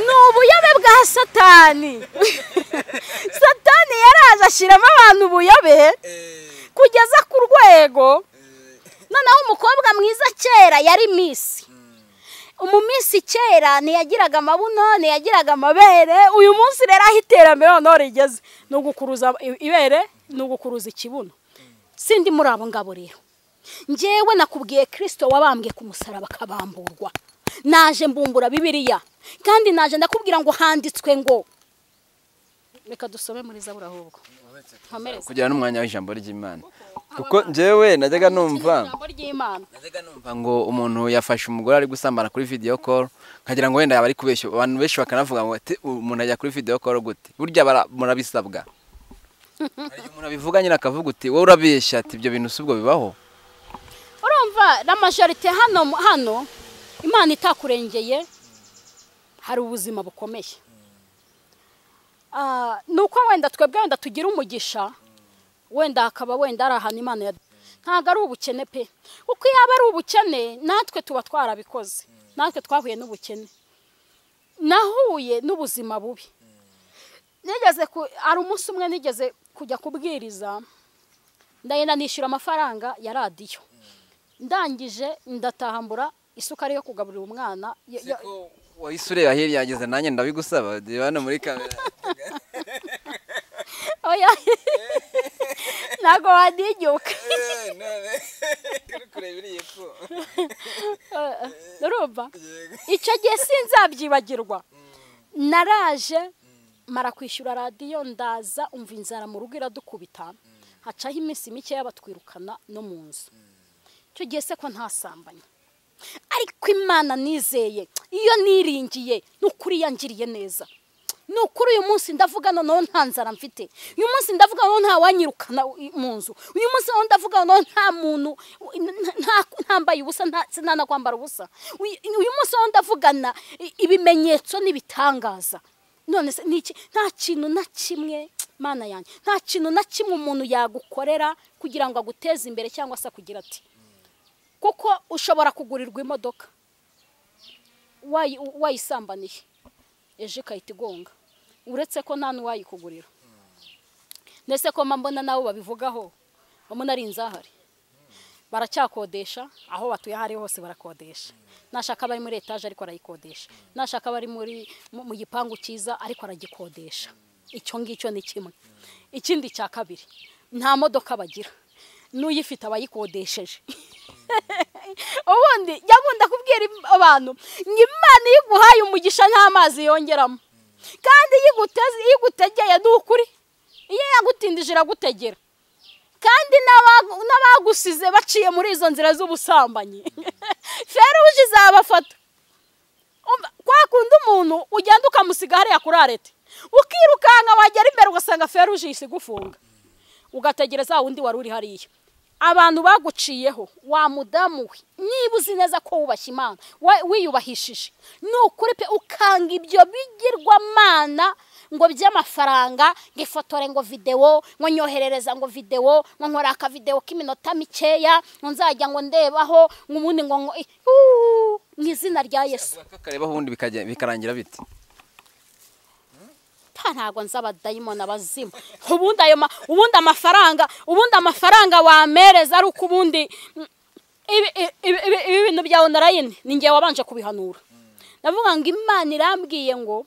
ni ubuyobe bwa satani satani yaraje ashyiramo abantu ubuyobe kugeza ku rwego noneho umukobwa mwiza kera yari misi umumisi kera ntiyagiraga amabuno ntiyagiraga amabere uyu munsi rero aho iterambere noneho rigeze ni ugukuruza ibere ni ugukuruza ikibuno sindi muri abo ngabo rero ngewe nakubwiye kirisito wabambwe ku musaraba akabamburwa naje mbumbura bibiriya kandi naje ndakubwira ngo handitswe ngo reka dusome muri zabura ahubwo nkomereze kugira n'umwanya w'ijambo ry'imana kuko njyewe najyaga numva ijambo ry'imana najyaga numva ngo umuntu yafashe umugore ari gusambana kuri video call nkagira ngo wenda yaba ari kubeshya abantu benshi bakanavuga ngo ati umuntu ajya kuri video call gute burya bara- murabisabwa Hari igihe umuntu abivuga nyine akavuga uti wowe urabeshya ati ibyo bintu si ubwo bibaho urumva na majorite hano hano imana itakurengeye hari ubuzima bukomeye Ah, ni uko wenda twebwe wenda tugira umugisha wenda hakaba wenda ari ahantu imana ya ntabwo ari ubukene pe kuko iyo aba ari ubukene natwe tuba twarabikoze natwe twahuye n'ubukene nahuye n'ubuzima bubi nigeze ku hari umunsi umwe nigeze kujya kubwiriza ndagenda nishyura amafaranga ya radiyo ndangije ndatahambura isukari yo kugaburira umwana yo- yo- wahise ureba hirya yageze nanjye ndabigusaba reba hano muri kamera oya ntabwo waninyuka urumva icyo gihe sinzabyibagirwa naraje mara kwishyura radiyo ndaza umva inzara mu rugo iradukubita hacaho iminsi mikeya batwirukana no mu nzu icyo gihe se ko ntasambanye ariko imana nizeye iyo niringiye ni ukuri yangiriye neza ni ukuri uyu munsi ndavuga noneho nta nzara mfite uyu munsi ndavuga noneho nta wanyirukana i- mu nzu uyu munsi noneho ndavuga noneho nta muntu nta- nta- ntambaye ubusa nta- sinanakwambara ubusa uyu uyu munsi noneho ndavugana i- ibimenyetso n'ibitangaza none se ni iki? nta kintu na kimwe mana yanjye nta kintu na kimwe umuntu yagukorera kugira ngo aguteze imbere cyangwa se akugira ati kuko ushobora kugurirwa imodoka wayi- wayisambaniye ejo ikahita igonga uretse ko nta n'uwayikugurira ndetse ko mba mbona nabo babivugaho mbona ari inzahari baracyakodesha aho batuye aho ari hose barakodesha nashaka abari muri etaje ariko arayikodesha nashaka abari muri mu mu gipangu cyiza ariko aragikodesha icyo ngicyo ni kimwe ikindi cya kabiri nta modoka bagira n'uyifite abayikodesheje ubundi jya nkunda kubwira im- abantu ngo imana iyo iguhaye umugisha nta mazi yongeramo kandi iyo iguteze iyo igutegeye ni ukuri iyo yagutindije iragutegera kandi n'abagu- n'abagusize baciye muri izo nzira z'ubusambanyi feruje izabafata Umva, kwa kundi umuntu ugenda ukamusiga hariya kuri arete ukirukanka wagera imbere ugasanga feruje yise igufunga ugategereza wa wundi wari uri hariya abantu baguciyeho wa mudamu we niba uzi neza ko wubashye imana wa- wiyubahishije ni ukuri pe ukanga ibyo bigirwamana ngo by'amafaranga ngo ifotore ngo videwo ngo nyoherereza ngo videwo ngo nkora akavidewo k'iminota mikeya ngo nzajya ngo ndebaho ngo ubundi ngo ngo Uuu, mu izina rya yesu akareba ubundi bikajya- bikarangira biti pa ntabwo nzi abadayimoni abazimu ubundi ayo ma- ubundi amafaranga ubundi amafaranga wamereza ari uko ubundi mm, ibi- ibi- ibi- ibi ibi bintu bya onurayini ni ngewe wabanje kubihanura ndavuga ngo imana irambwiye ngo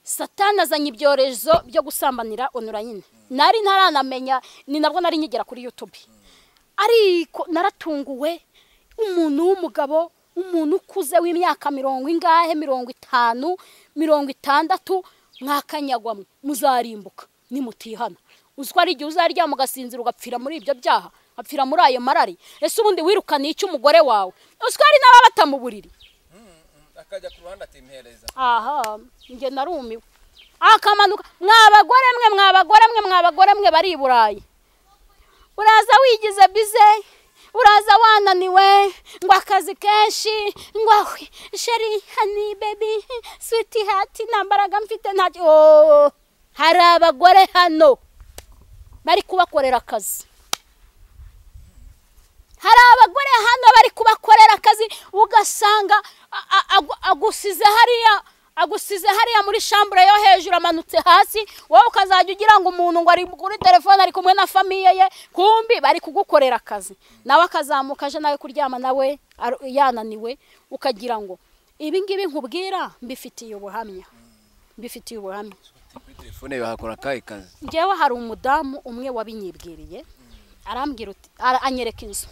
satani azanye ibyorezo byo gusambanira onurayini nari ntaranamenya ni nabwo nari nkigera kuri yutubi ariko naratunguwe umuntu w'umugabo umuntu ukuze w'imyaka mirongo ingahe mirongo itanu mirongo itandatu mwakanyagwamo muzarimbuka nimutihana uziko ari igihe uzaryama ugasinzira ugapfira muri ibyo byaha apfira muri ayo marari ese ubundi wirukaniye iki umugore wawe uziko ari n'ababa batamuburiri akajya ku ruhande atimpereza aha njye narumiwe akamanuka mwabagore mwe mwabagore mwe mwabagore mwe bari i burayi uraza wigize bize uraza wananiwe ngo akazi kenshi ngo ahwe sheri hani bebi switi hati nta mbaraga mfite ntacyo Oh, hari abagore hano bari kubakorera akazi hari abagore hano bari kubakorera akazi ugasanga a- a- agu- agusize hariya agusize hariya muri shambure yo hejuru amanutse hasi wowe ukazajya ugira ngo umuntu ngo ari kuri telefone ari kumwe na famiye ye kumbi bari kugukorera akazi nawe akazamuka aje nawe kuryama nawe ar- yananiwe ukagira ngo ibi ngibi nkubwira mbifitiye ubuhamya mbifitiye ubuhamya kuri telefone bahakora akahe kazi njyewe hari umudamu umwe wabinyibwiriye arambwira uti ara- anyereka inzu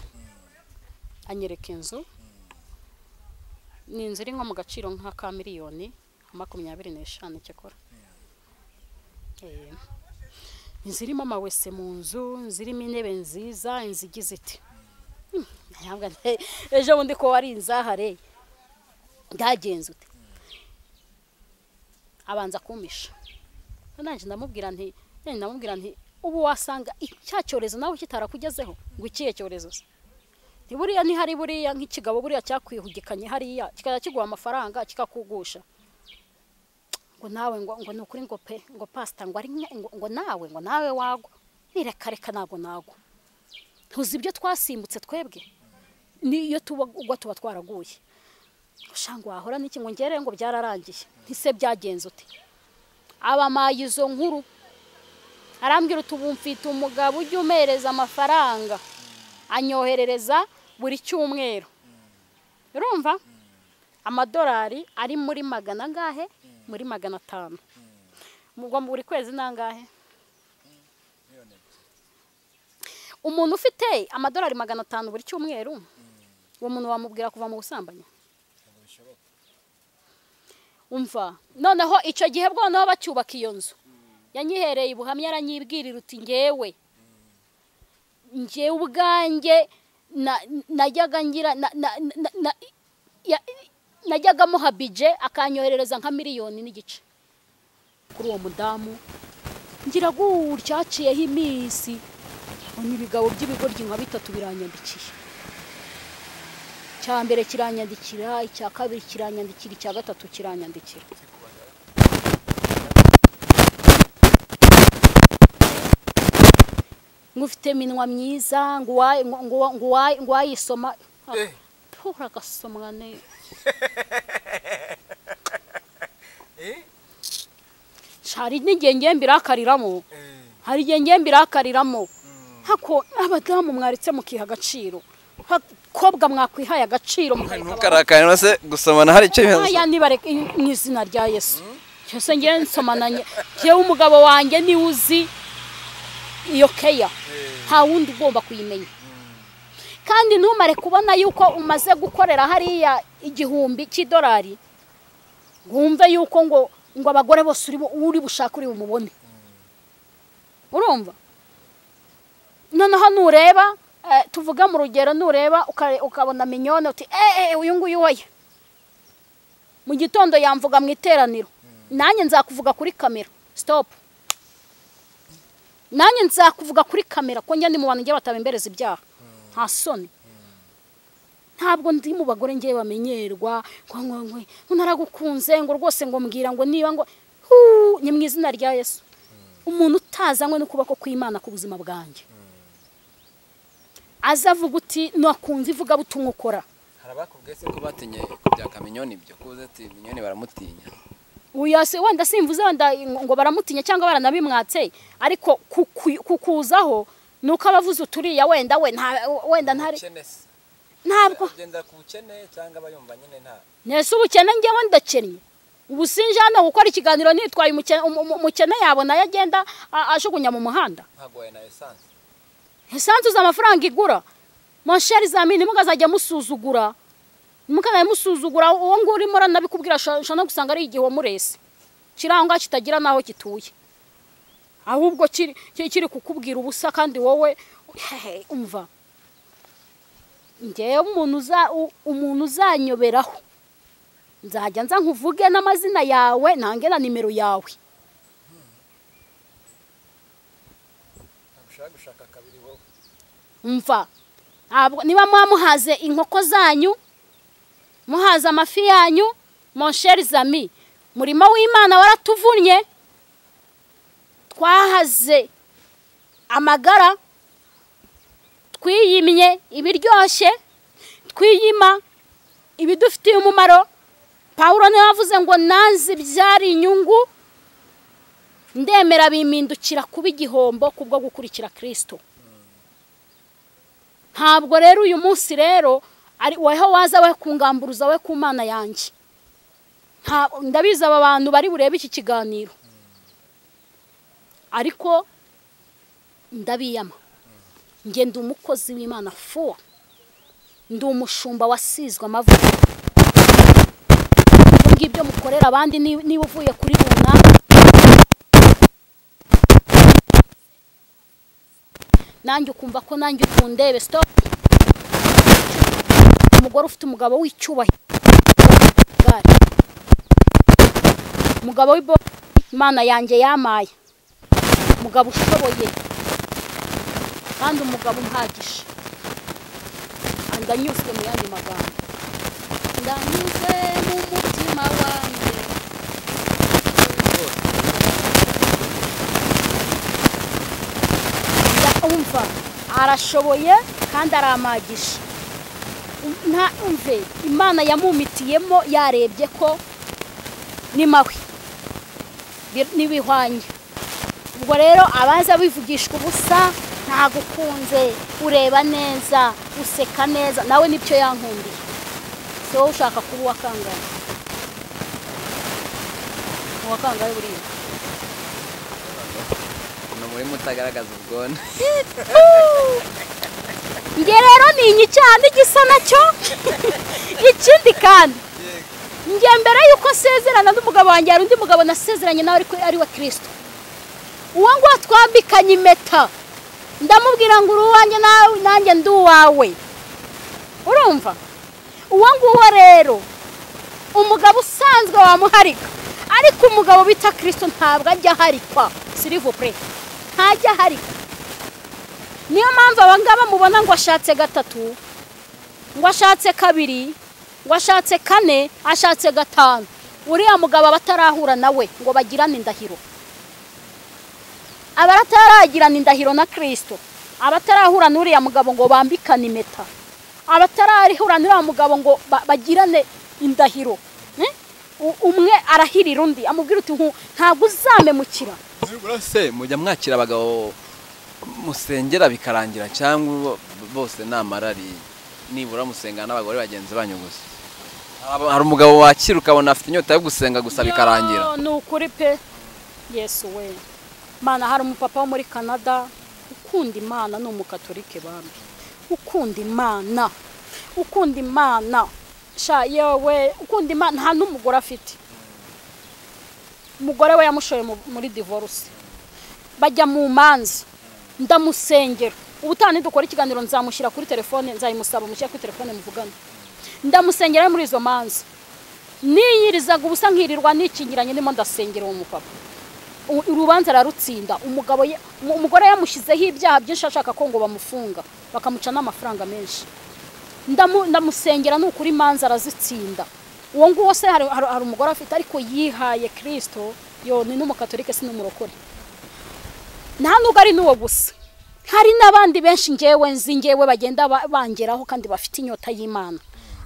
anyereka inzu ni inzu iri nko mu gaciro nk'aka miliyoni makumyabiri n'eshanu cyakora Eh, inzu irimo amawese mu nzu inzu irimo intebe nziza inzu igize iti "Hmm, ntabwo nte- ejo bundi ko wari inzahare bwagenze ute abanza kumisha nanjye ndamubwira nti nanjye ndamubwira nti ubu wasanga i- cya cyorezo nawe kitarakugezeho ngo ikihe cyorezo se Nti buriya ntihari buriya nk'ikigabo buriya cyakwihugikanye hariya kikajya kiguha amafaranga kikakugusha ngo nawe ngo ngo ni ukuri ngo pe ngo pasita ngo ari nke- ngo ngo nawe ngo nawe wagwa nireka reka ntabwo nagwa ntuzi ibyo twasimbutse twebwe niyo tuba ugwa tuba twaraguye ushanga wahora n'iki ngo ngere ngo byararangiye ntise byagenze ute abamaye izo nkuru arambwira uti ubu mfite umugabo ujya umereza amafaranga anyoherereza buri cyumweru urumva amadolari ari muri magana angahe muri magana atanu mugwa mu buri kwezi ni angahe umuntu ufite amadolari magana atanu buri cyumweru uwo muntu wamubwira kuva mu busambanyi umva noneho icyo gihe bwo noneho bacyubaka iyo nzu yanyihereye ubuhamya aranyibwirira uti ngewe ngewe ubwanjye na- najyaga ngira na- na- na- na- ya- najyaga muha bije akanyoherereza nka miliyoni n'igice kuri uwo mudamu ngira gutya haciyeho iminsi mbona ibigabo by'ibigoryi nka bitatu biranyandikiye icya mbere kiranyandikira icya kabiri kiranyandikira icya gatatu kiranyandikira ngo ufite iminwa myiza ngo uwayi- ngo- ngo- ngo uwayi- ngo uwayisoma Eh. pura agasomwa ne hari n'igihe ngiye mbirakariramo hari igihe ngiye mbirakariramo hako abadamu mwaretse mukiha agaciro abakobwa mwakwihaye agaciro mukareka ntukarakane urase gusomana hari icyo bibazo aya nibareke mu izina rya yesu cyose ngewe nsomana ngewe umugabo wanjye niwe uzi iyo keya nta wundi ugomba kuyimenya kandi ntumare kubona yuko umaze gukorera hariya igihumbi cy'idolari ngo wumve yuko ngo ngo abagore bose uri bu- uri bushake uri bumubone urumva noneho nureba eh, tuvuge mu rugero nureba ukare- ukabona minyone uti eee uyu nguyu woye mu gitondo yamvuga mu iteraniro nanjye nzakuvuga kuri kamera sitopu nanjye nzakuvuga kuri kamera ko njye ndi mu bantu njye batabembereza ibyaha nta soni ntabwo ndi mu bagore njye bamenyerwa ngo ngo ngo ngo naragukunze ngo rwose ngo mbwira ngo niba ngo huu, ni mu izina rya yesu umuntu utazanywe n'ukuboko kw'imana ku buzima bwanjye aza avuga uti nakunze ivugabutumwa ukora hari abakubwiye se ko batinye kubyaka minyoni ibyo kuze ati minyoni baramutinya uyase wenda simvuze wenda ngo baramutinya cyangwa baranabimwatse ariko kuku- kukuzaho ni uko abavuze uturiya wenda we nta- wenda ntari Ubukene se. ntabwo Agendera ku bukene cyangwa abayumva nyine nta nese ubukene ngewe ndakennye ubu sinje hano gukora ikiganiro nitwaye umukene- umu- umu- umukene yabona nayo agenda a- ajugunya mu muhanda ntagoye na esanse esanse uzi amafaranga igura monsheri za mini mukazajya musuzugura mukazajya musuzugura uwo nguwo urimo uranabikubwira ushobora gusanga ari igihe wamurese kirangwa kitagira n'aho gituye ahubwo kiri kiri- kiri kukubwira ubusa kandi wowe hehe, umva ngewe umuntu uza u- umuntu uzanyoberaho nzajya nza nkuvuge n'amazina yawe ntange na nimero yawe ntabwo ushaka gushaka kabiri wowe mva ntabwo niba muba muhaze inkoko zanyu muhaze amafi yanyu monsheri zami murimo w'imana waratuvunnye twahaze amagara twiyimye ibiryoshye twiyima ibidufitiye umumaro pawuro niwe wavuze ngo nanze byari inyungu ndemera bimindukira kuba igihombo kubwo gukurikira kirisito ntabwo rero uyu munsi rero ari weho waza we kungamburuza we ku mana yanjye Nta- ndabizi aba bantu bari burebe iki kiganiro ariko ndabiyama njye ndi umukozi w'imana fuwa ndi umushumba wasizwe amavuta ibyo ngibyo mukorera abandi ni- niba uvuye kuri runaka nanjye ukumva ko nanjye ukundebe sitopu umugore ufite umugabo w'icyubahiro Gare. umugabo w'ibo imana yanjye yamaye umugabo ushoboye kandi umugabo uhagije ndanyuzwe mu yandi magambo ndanyuzwe mu mutima wanjye Ya- umva arashoboye kandi aramagisha nta umve imana yamumitiyemo yarebye ko ni mabi bi- n'ibihwanye ubwo rero abaza bivugishwa ubusa ntagukunze ureba neza useka neza nawe nibyo yankundiye si wowe ushaka kuba uwakangaye uwakangaye buriya ni muri mutagaragaza ubwone njye rero ni inyi cyane igisa nacyo ikindi kandi njye mbere y'uko nsezerana n'umugabo wanjye hari undi mugabo nasezeranye nawe ariko ari wa kirisito uwo nguwo twambikanye impeta ndamubwira ngo uri uwanjye nawe nanjye ndi uwawe urumva uwo nguwo rero umugabo usanzwe wamuharika ariko umugabo bita kirisito ntabwo ajya aharikwa sirivupure ntajya aharikwa niyo mpamvu abangaba mubona ngo ashatse gatatu ngo ashatse kabiri ngo ashatse kane ashatse gatanu uriya mugabo aba atarahura nawe ngo bagirane indahiro aba ataragirana indahiro na kirisito aba atarahura n'uriya mugabo ngo bambikane impeta aba atarahura n'uriya mugabo ngo ba- bagirane indahiro Eh? U- umwe arahirira undi amubwira uti "Nku- ntabwo uzamemukira se mujya mwakira abagabo musengera bikarangira cyangwa bo- bose ni amarari nibura musengana n'abagore bagenzi banyu gusa Haba- hari umugabo wakira ukabona afite inyota yo gusenga gusa bikarangira Yo, ni ukuri pe yesu we mana hari umupapa wo muri canada ukunda imana ni umukatolike bambi ukunda imana ukunda imana sha yewe ukunda imana nta n'umugore afite umugore we yamushoye mu- muri divorce bajya mu manza ndamusengera ubutaha nidukora ikiganiro nzamushyira kuri telefone nzayimusaba mushyira kuri telefone muvugane ndamusengera muri izo manza niyirizaga ubusa nkirirwa nikingiranye ndimo ndasengera uwo mupapa U- urubanza ararutsinda umugabo ye- umu- umugore yamushyizeho ibyaha byinshi ashaka ko ngo bamufunga bakamuca n'amafaranga menshi Ndamu- ndamusengera ni ukuri imanza arazitsinda uwo nguwo se hari hari- hari umugore afite ariko yihaye kirisito yo ni n'umukatolike si n'umurokore nta nubwo ari n'uwo gusa hari n'abandi benshi ngewe nzi ngewe bagenda ba- bangeraho kandi bafite inyota y'imana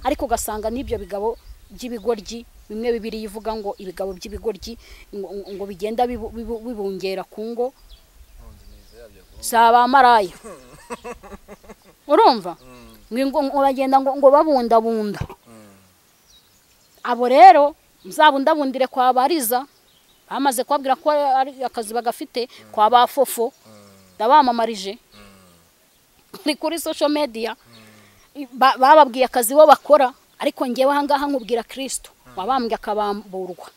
ariko ugasanga n'ibyo bigabo by'ibigoryi bimwe bibiri ivuga ngo ibigabo by'ibigoryi ngo- ngo ngo bigenda bibu- bibu- bibungera ku ngo zabamaraya urumva Ngo- ngo ngo bagenda ngo ngo babundabunda abo rero muzabundabundire kwa bariza bamaze kubabwira ko ari akazi bagafite kwa ba fofo ndabamamarije ni kuri social media ba- bababwiye akazi bo bakora ariko ngewe ahangaha nkubwira kirisito wabambwe akabamburwa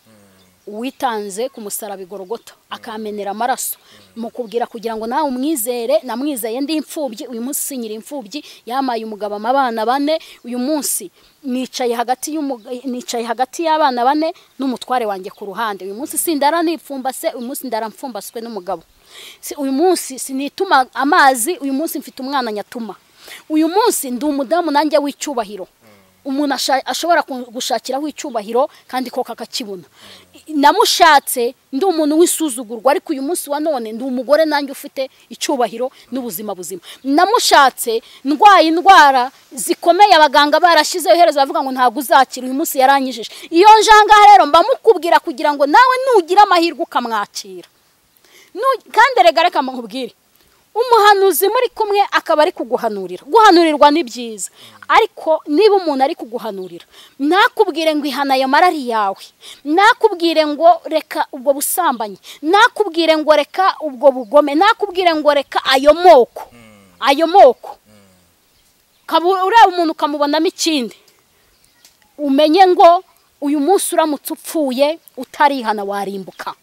uwitanze ku musaraba igorogota akamenera amaraso mukubwira kugira ngo nawe umwizere namwizeye ndi imfubyi uyu munsi sinyira imfubyi yamaye umugabo abana bane uyu munsi nicaye hagati y'umu- nicaye hagati y'abana bane n'umutware wanjye ku ruhande uyu munsi sindara nipfumbase uyu munsi ndara mfumbaswe n'umugabo Si- uyu munsi sinituma amazi uyu munsi mfite umwana nyatuma uyu munsi ndi umudamu nanjye w'icyubahiro umuntu asha- ashobora ku- gushakiraho icyubahiro kandi ko kakakibona I- namushatse ndi umuntu w'isuzugurwa ariko uyu munsi wa none ndi umugore nanjye ufite icyubahiro n'ubuzima buzima namushatse ndwaye indwara zikomeye abaganga barashyizeho iherezo bavuga ngo ntabwo uzakira uyu munsi yaranyijije iyo njangaha rero mba mukubwira kugira ngo nawe nugira amahirwe ukamwakira Nu- kandi erega reka mukubwire umuhanuzi muri kumwe akaba ari kuguhanurira guhanurirwa ni byiza ariko niba umuntu ari kuguhanurira ntakubwire ngo ihana ayo mara ari yawe ntakubwire ngo reka ubwo busambanyi ntakubwire ngo reka ubwo bugome ntakubwire ngo reka ayo moko ayo moko Ukaba ureba umuntu ukamubonamo ikindi umenye ngo uyu munsi uramutse upfuye utarihana warimbuka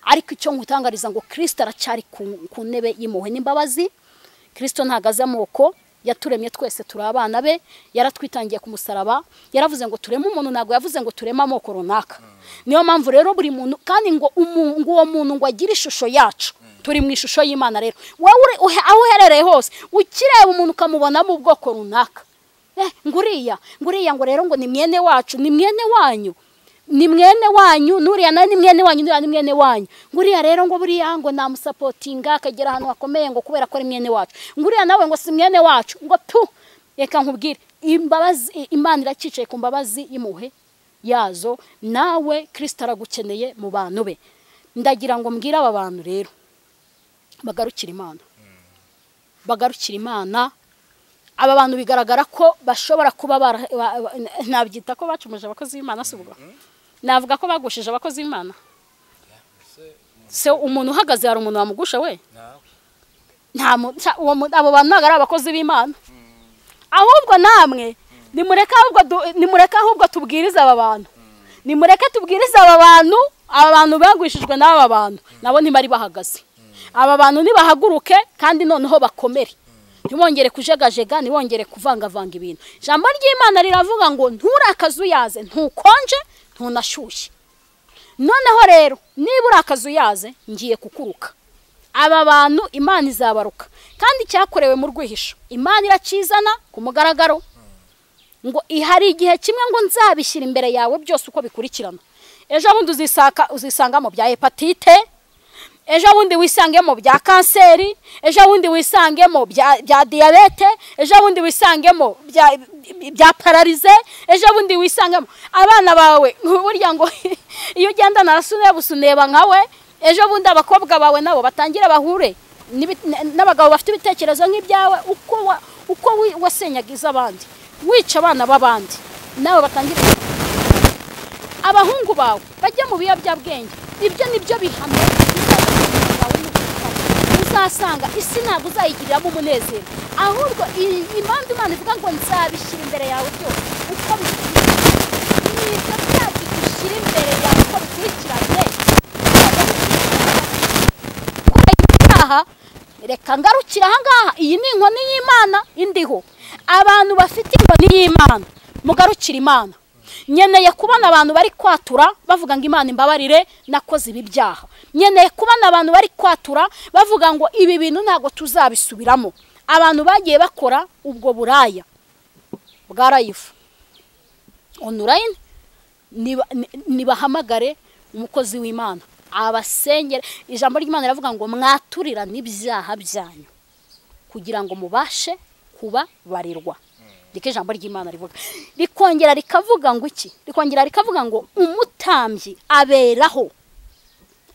ariko icyo nkutangariza ngo kirisita aracyari ku- ku ntebe y'impuhwe n'imbabazi kirisito ntabwo azi amoko yaturemye twese turi abana be yaratwitangiye ku musaraba yaravuze ngo tureme umuntu ntabwo yavuze ngo tureme amoko runaka niyo mpamvu rero buri muntu kandi ngo umu- ngo uwo muntu ngo agire ishusho yacu turi mu ishusho y'imana rero wowe uri- uhe- aho uherereye hose ukireba umuntu ukamubonamo ubwoko runaka eh nguriya nguriya ngo rero ngo ni mwene wacu ni mwene wanyu ni mwene wanyu nuriya nawe ni mwene wanyu nuriya ni mwene wanyu nguriya rero ngo buriya ngo namusapotinga akagera ahantu hakomeye ngo kubera ko ari mwene wacu nguriya nawe ngo si mwene wacu ngo tu reka nkubwire imbabazi imana iracyicaye ku mbabazi y'impuhwe yazo nawe kirisita aragukeneye mu bantu be ndagira ngo mbwire aba bantu rero bagarukire imana bagarukire imana aba bantu bigaragara ko bashobora kuba bara- ba- ba- nabyita ko bacumuje abakozi b'imana si ubwo navuga ko bagushije abakozi b'imana se umuntu uhagaze hari umuntu wamugusha we nta mu- nta- uwo mu- abo bantu ntabwo ari abakozi b'imana ahubwo namwe nimureke ahubwo du- nimureke ahubwo tubwirize aba bantu nimureke tubwirize aba bantu aba bantu bagwishijwe n'aba bantu nabo ntibari bahagaze aba bantu nibahaguruke kandi noneho bakomere ntibongere kujegajega ntibongere kuvangavanga ibintu ijambo ry'imana riravuga ngo nturakaze uyaze ntukonje ntunashyushye noneho rero niba urakaza uyaze ngiye kukuruka aba bantu imana izabaruka kandi cyakorewe mu rwihisho imana irakizana ku mugaragaro ngo ihari igihe kimwe ngo nzabishyira imbere yawe byose uko bikurikirana ejo bundi uzisanga uzisanga mu bya hepatite ejo bundi wisange mu bya kanseri ejo bundi wisange mu bya bya diyabete ejo bundi wisange mu bya bya pararize ejo bundi wisange mu abana bawe burya ngo iyo ugendana na so ureba usa uneba nkawe ejo bundi abakobwa bawe nabo batangire bahure n'ibi- n- n'abagabo bafite ibitekerezo nk'ibyawe uko wa- uko wi- wasenyagiza abandi wica abana b'abandi nawe batangire abahungu bawe bajye mu biyobyabwenge ibyo ni byo bihano uzasanga isi ntabwo uzayigiriramo umunezero ahubwo i- impamvu imana ivuga ngo nzabishyira imbere yawe byose uko bikurikiranye ni ibyo byacu dushyira imbere yawe uko bikurikiranye aha reka ngarukira ahangaha iyi ni inkoni y'imana indiho abantu bafite inkoni y'imana mugarukire imana nkeneye kubona abantu bari kwatura bavuga ngo imana imbabarire nakoze ibi byaha nkeneye kubona abantu bari kwatura bavuga ngo ibi bintu ntabwo tuzabisubiramo abantu bagiye bakora ubwo buraya bwa rayifu onurayini niba- ni- nibahamagare umukozi w'imana abasengere ijambo ry'imana riravuga ngo mwaturirane ibyaha byanyu kugira ngo mubashe kubabarirwa niko ijambo ry'imana rivuga rikongera rikavuga ngo iki rikongera rikavuga ngo umutambyi aberaho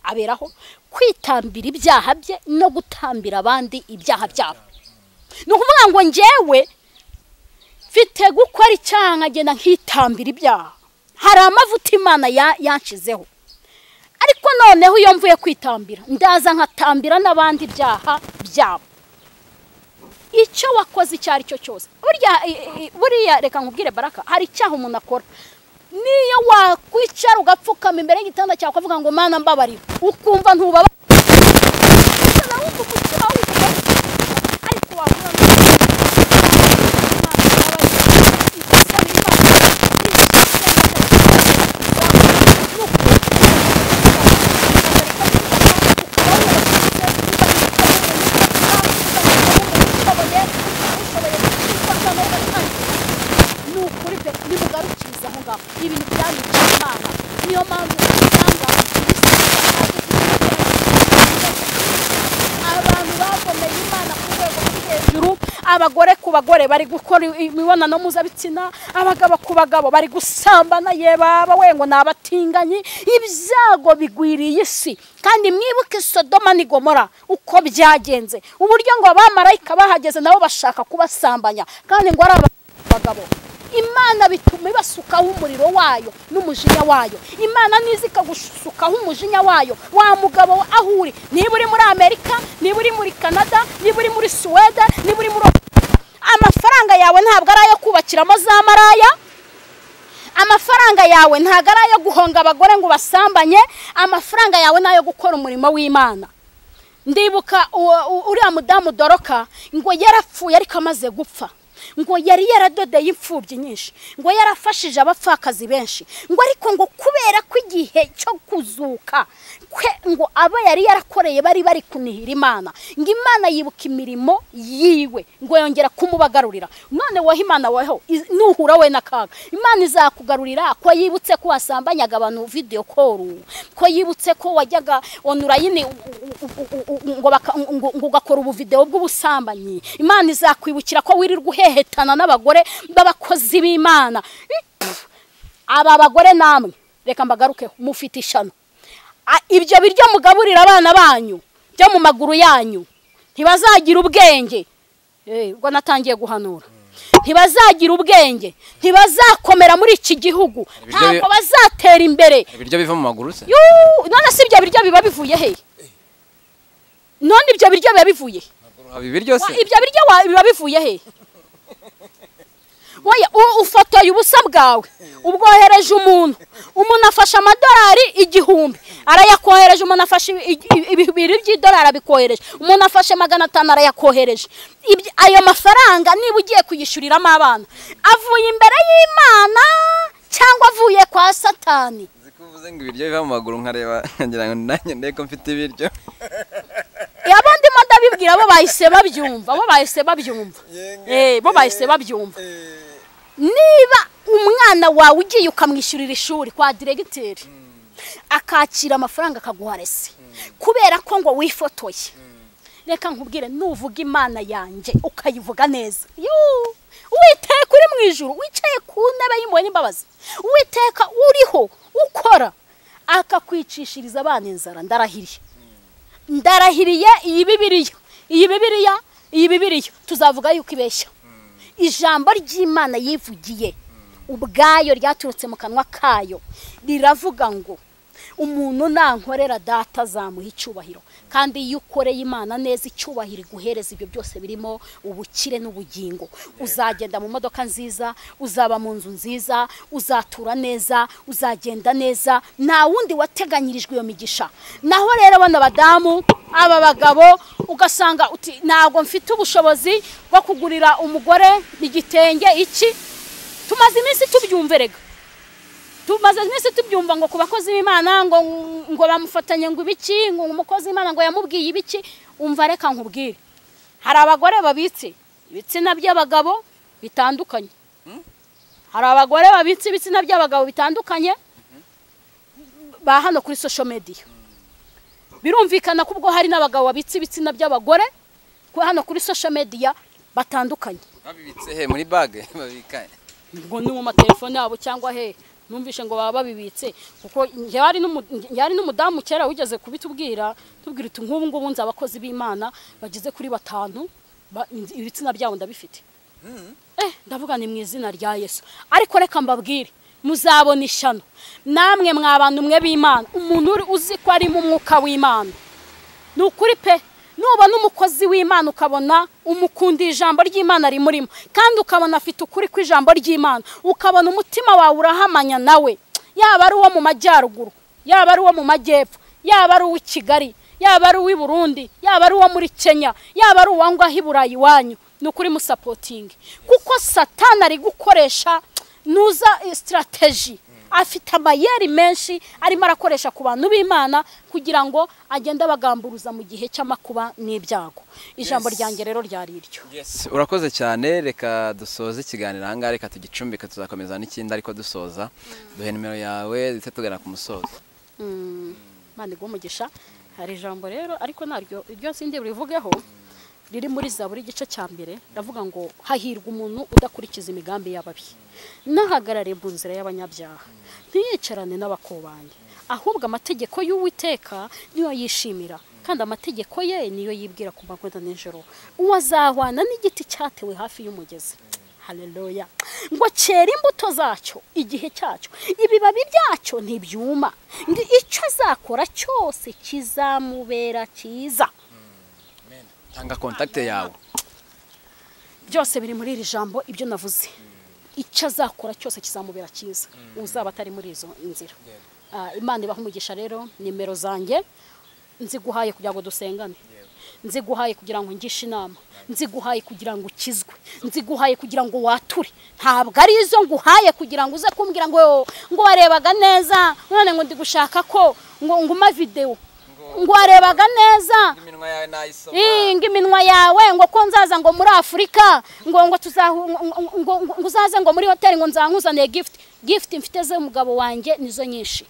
aberaho kwitambira ibyaha bye no gutambira abandi ibyaha byabo ni ukuvuga ngo njyewe mfite gukora icyaha nkagenda nkitambira ibyaha hari amavuta imana ya- yanshizeho ariko noneho iyo mvuye kwitambira ndaza nkatambira n'abandi ibyaha byabo icyo wakoze icyo ari cyo cyose burya i- i- buriya reka nkubwire baraka hari icyaha umuntu akora niyo wakwicara ugapfukama imbere y'igitanda cyawe ukavuga ngo mana mbabarira ukumva ntubaba ariko wavuga ngo ni ukuri pe nimugarukiriza aho ngaho ibintu byanyica imana niyo mpamvu usanga abantu bagomeye imana ku rwego rwo hejuru abagore ku bagore bari gukora imibonano mpuzabitsina abagabo ku bagabo bari gusambana ye baba we ngo ni abatinganyi ibyago bigwiriye isi kandi mwibuke sodoma ni gomora uko byagenze uburyo ngo abamarayika bahageze nabo bashaka kubasambanya kandi ngo ari aba abagabo imana bituma ibasukaho umuriro wayo n'umujinya wayo imana niza ikagusukaho umujinya wayo wa mugabo we aho uri niba uri muri amerika niba uri muri canada niba uri muri suwede niba uri muri amafaranga yawe ntabwo ari ayo kubakiramo za maraya amafaranga yawe ntabwo ari ayo guhonga abagore ngo ubasambanye amafaranga yawe ni ayo gukora umurimo w'imana ndibuka uwo- u- uriya mudamu doroka ngo yarapfuye ariko amaze gupfa ngo yari yaradodeye imfubyi nyinshi ngo yarafashije abapfakazi benshi ngo ariko ngo kubera ko igihe cyo kuzuka kwe ngo abo yari yarakoreye bari bari kunihira imana ngo imana yibuka imirimo yiwe ngo yongera kumubagarurira none wowe imana weho iz- nuhura we n'akaga imana izakugarurira ko yibutse ko wasambanyaga abantu video call ko yibutse ko wajyaga online u- u- u- u- u- ngo baka- ngo- ngo ugakora ubuvideo bw'ubusambanyi imana izakwibukira ko wirirwa uhehetana n'abagore b'abakozi b'imana Pff, aba bagore namwe reka mbagaruke mufite ishano A- ibyo biryo mugaburira abana banyu byo mu maguru yanyu ntibazagira ubwenge Eh, ubwo natangiye guhanura ntibazagira ubwenge ntibazakomera muri iki gihugu Ibiryo bi- ntabwo bazatera imbere ibiryo biva mu maguru se Yuu, none si ibyo biryo biba bivuye he none ibyo biryo biba bivuye he? haba ibiryo Wa- se ibyo biryo wa- biba bivuye he Oya, u- ufotoye ubusa bwawe ubwohereje umuntu umuntu afashe amadolari igihumbi arayakohereje umuntu afashe i- i- i- bibiri by'idolari abikohereje umuntu afashe magana atanu arayakohereje Ibyo- ayo mafaranga niba ugiye kuyishyuriramo abana avuye imbere y'imana cyangwa avuye kwa satani Uziko uvuze ngo ibiryo biva mu maguru nkareba ngira ngo nanjye ndeko mfite ibiryo abo ndimo ndabibwira bo bahise babyumva bo bahise babyumva Eh, bo bahise babyumva niba umwana wawe ugiye ukamwishyurira ishuri kwa diregiteri akakira amafaranga akaguha resi kubera ko ngo wifotoye reka nkubwire nuvuga imana yanjye ukayivuga neza Yuu! uwiteka uri mu ijuru wicaye ku ntebe y'impuhwe n'imbabazi uwiteka uriho ukora akakwicishiriza abana inzara ndarahiriye ndarahiriye iyi bibiriya iyi bibiriya iyi bibiriya tuzavuga yuko ibeshya ijambo ry'imana yivugiye ubwayo ryaturutse mu kanwa kayo riravuga ngo umuntu nankorera data azamuha icyubahiro kandi iyo ukoreye imana neza icyubahiro iguhereza ibyo byose birimo ubukire n'ubugingo uzagenda mu modoka nziza uzaba mu nzu nziza uzatura neza uzagenda neza nta wundi wateganyirijwe iyo migisha naho rero bano badamu aba bagabo ugasanga uti ntabwo mfite ubushobozi bwo kugurira umugore igitenge iki tumaze iminsi tubyumverega tumaze iminsi tubyumva ngo ku bakozi b'imana ngo ngo bamufatanye ngo ibiki ngo umukozi w'imana ngo yamubwiye ibiki umva reka nkubwire hari abagore babitse ibitsina by'abagabo bitandukanye hari abagore babitse ibitsina by'abagabo bitandukanye ba hano kuri social media birumvikana ko ubwo hari n'abagabo babitse ibitsina by'abagore ko hano kuri social media batandukanye babibitse he muri bage babika ngo ni mu matelefone yabo cyangwa he numvishe ngo baba babibitse kuko njyewe hari n'umu- njyewe hari n'umudamu kera wigeze kubitubwira tubwira uti nk'ubu ngubu nzi abakozi b'imana bageze kuri batanu ba- nzi- ibitsina byabo ndabifite eh ndavuga ni mu izina rya yesu ariko reka mbabwire muzabona ishyano namwe mwa bantu mwe b'imana umuntu uri uzi ko ari mu mwuka w'imana ni ukuri pe nuba n'umukozi w'imana ukabona umukundira ijambo ry'imana rimurimo kandi ukabona afite ukuri kw'ijambo ry'imana ukabona umutima wawe urahamanya nawe yaba ari uwo mu majyaruguru yaba ari uwo mu majyepfo yaba ari uw'i kigali yaba ari uw'i burundi yaba ari uwo muri kenya yaba ari uwa ngaho i burayi iwanyu ni ukuri musapotingi kuko satana ari gukoresha nuza sitarateji afite amayeri menshi arimo arakoresha ku bantu b'imana kugira ngo agende abagamburuza mu gihe cy'amakuba n'ibyago ijambo ryanjye rero ryari iryo urakoze cyane reka dusoze ikiganiro ahangaha reka tugicumbike tuzakomeza n'ikindi ariko dusoza duhe nimero yawe ndetse tugana ku musozo mpande umugisha hari ijambo rero ariko naryo iryo sindi burivugeho riri muri za buri gice cya mbere ndavuga ngo hahirwa umuntu udakurikiza imigambi y'ababi ntahagarare mu nzira y'abanyabyaha ntiyicarane n'abakobanyi ahubwo amategeko y'uwiteka niyo yishimira kandi amategeko ye niyo yibwira ku manywa na nijoro uwo azahwana n'igiti cyatewe hafi y'umugezi hareruya ngo cyera imbuto zacyo igihe cyacyo ibibabi byacyo ntibyuma ngo icyo azakora cyose kizamubera cyiza tanga kontakite yawe byose biri muri iri jambo ibyo navuze icyo azakora cyose kizamubera cyiza uzaba atari muri izo nzira imana ibaha umugisha rero nimero zanjye nziguhaye kugira ngo dusengane nziguhaye kugira ngo ngishe inama nziguhaye kugira ngo ukizwe nziguhaye kugira ngo wature ntabwo ari izo nguhaye kugira ngo uze kumbwira ngo ngo warebaga neza none ngo ndi gushaka ko ngo nguma videwo ngo warebaga neza ngo iminwa yawe ngo ko nzaza ngo muri afurika ngo ngo uzaze ngo muri hoteli ngo nzamuzaniye gifuti gifuti mfite z'umugabo wanjye nizo nyinshi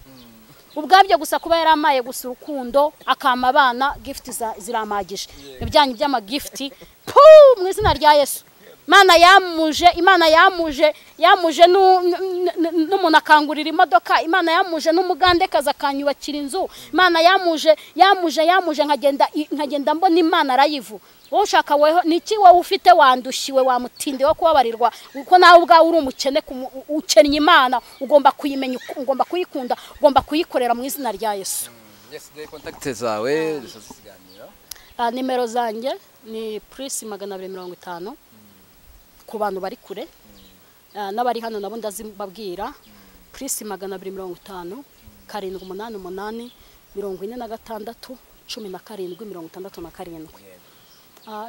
ubwabyo gusa kuba yari amaye gusa urukundo akama abana gifuti ziramagije ibyanyu by'amagifuti puu mu izina rya yesu imana yamuje imana yamuje yamuje n'umuntu akangurira imodoka imana yamuje n'umugandekazi akanyubakira inzu imana yamuje yamuje yamuje nkagenda mbona imana arayivu wowe ushaka weho niki wowe ufite wandushiwe wamutinde wo kubabarirwa kuko nawe ubwawe uri umukene ukennye imana ugomba kuyimenya ugomba kuyikunda ugomba kuyikorera mu izina rya yesu kontakite zawe nimero zanjye ni purisi magana abiri mirongo itanu ku bantu bari kure n'abari hano nabo ndazibabwira purisi magana abiri mirongo itanu karindwi umunani umunani mirongo ine na gatandatu cumi na karindwi mirongo itandatu na karindwi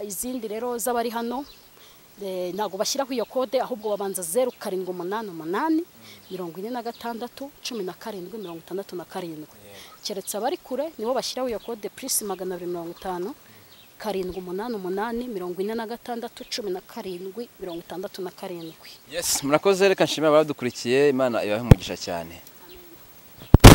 izindi rero z'abari hano ntabwo bashyiraho iyo kode ahubwo babanza zeru karindwi umunani umunani mirongo ine na gatandatu cumi na karindwi mirongo itandatu na karindwi keretse abari kure nibo bashyiraho iyo kode purisi magana abiri mirongo itanu karindwi umunani umunani mirongo ine na gatandatu cumi na karindwi mirongo itandatu na karindwi murakoze reka nshimira abadukurikiye imana ibahe umugisha cyane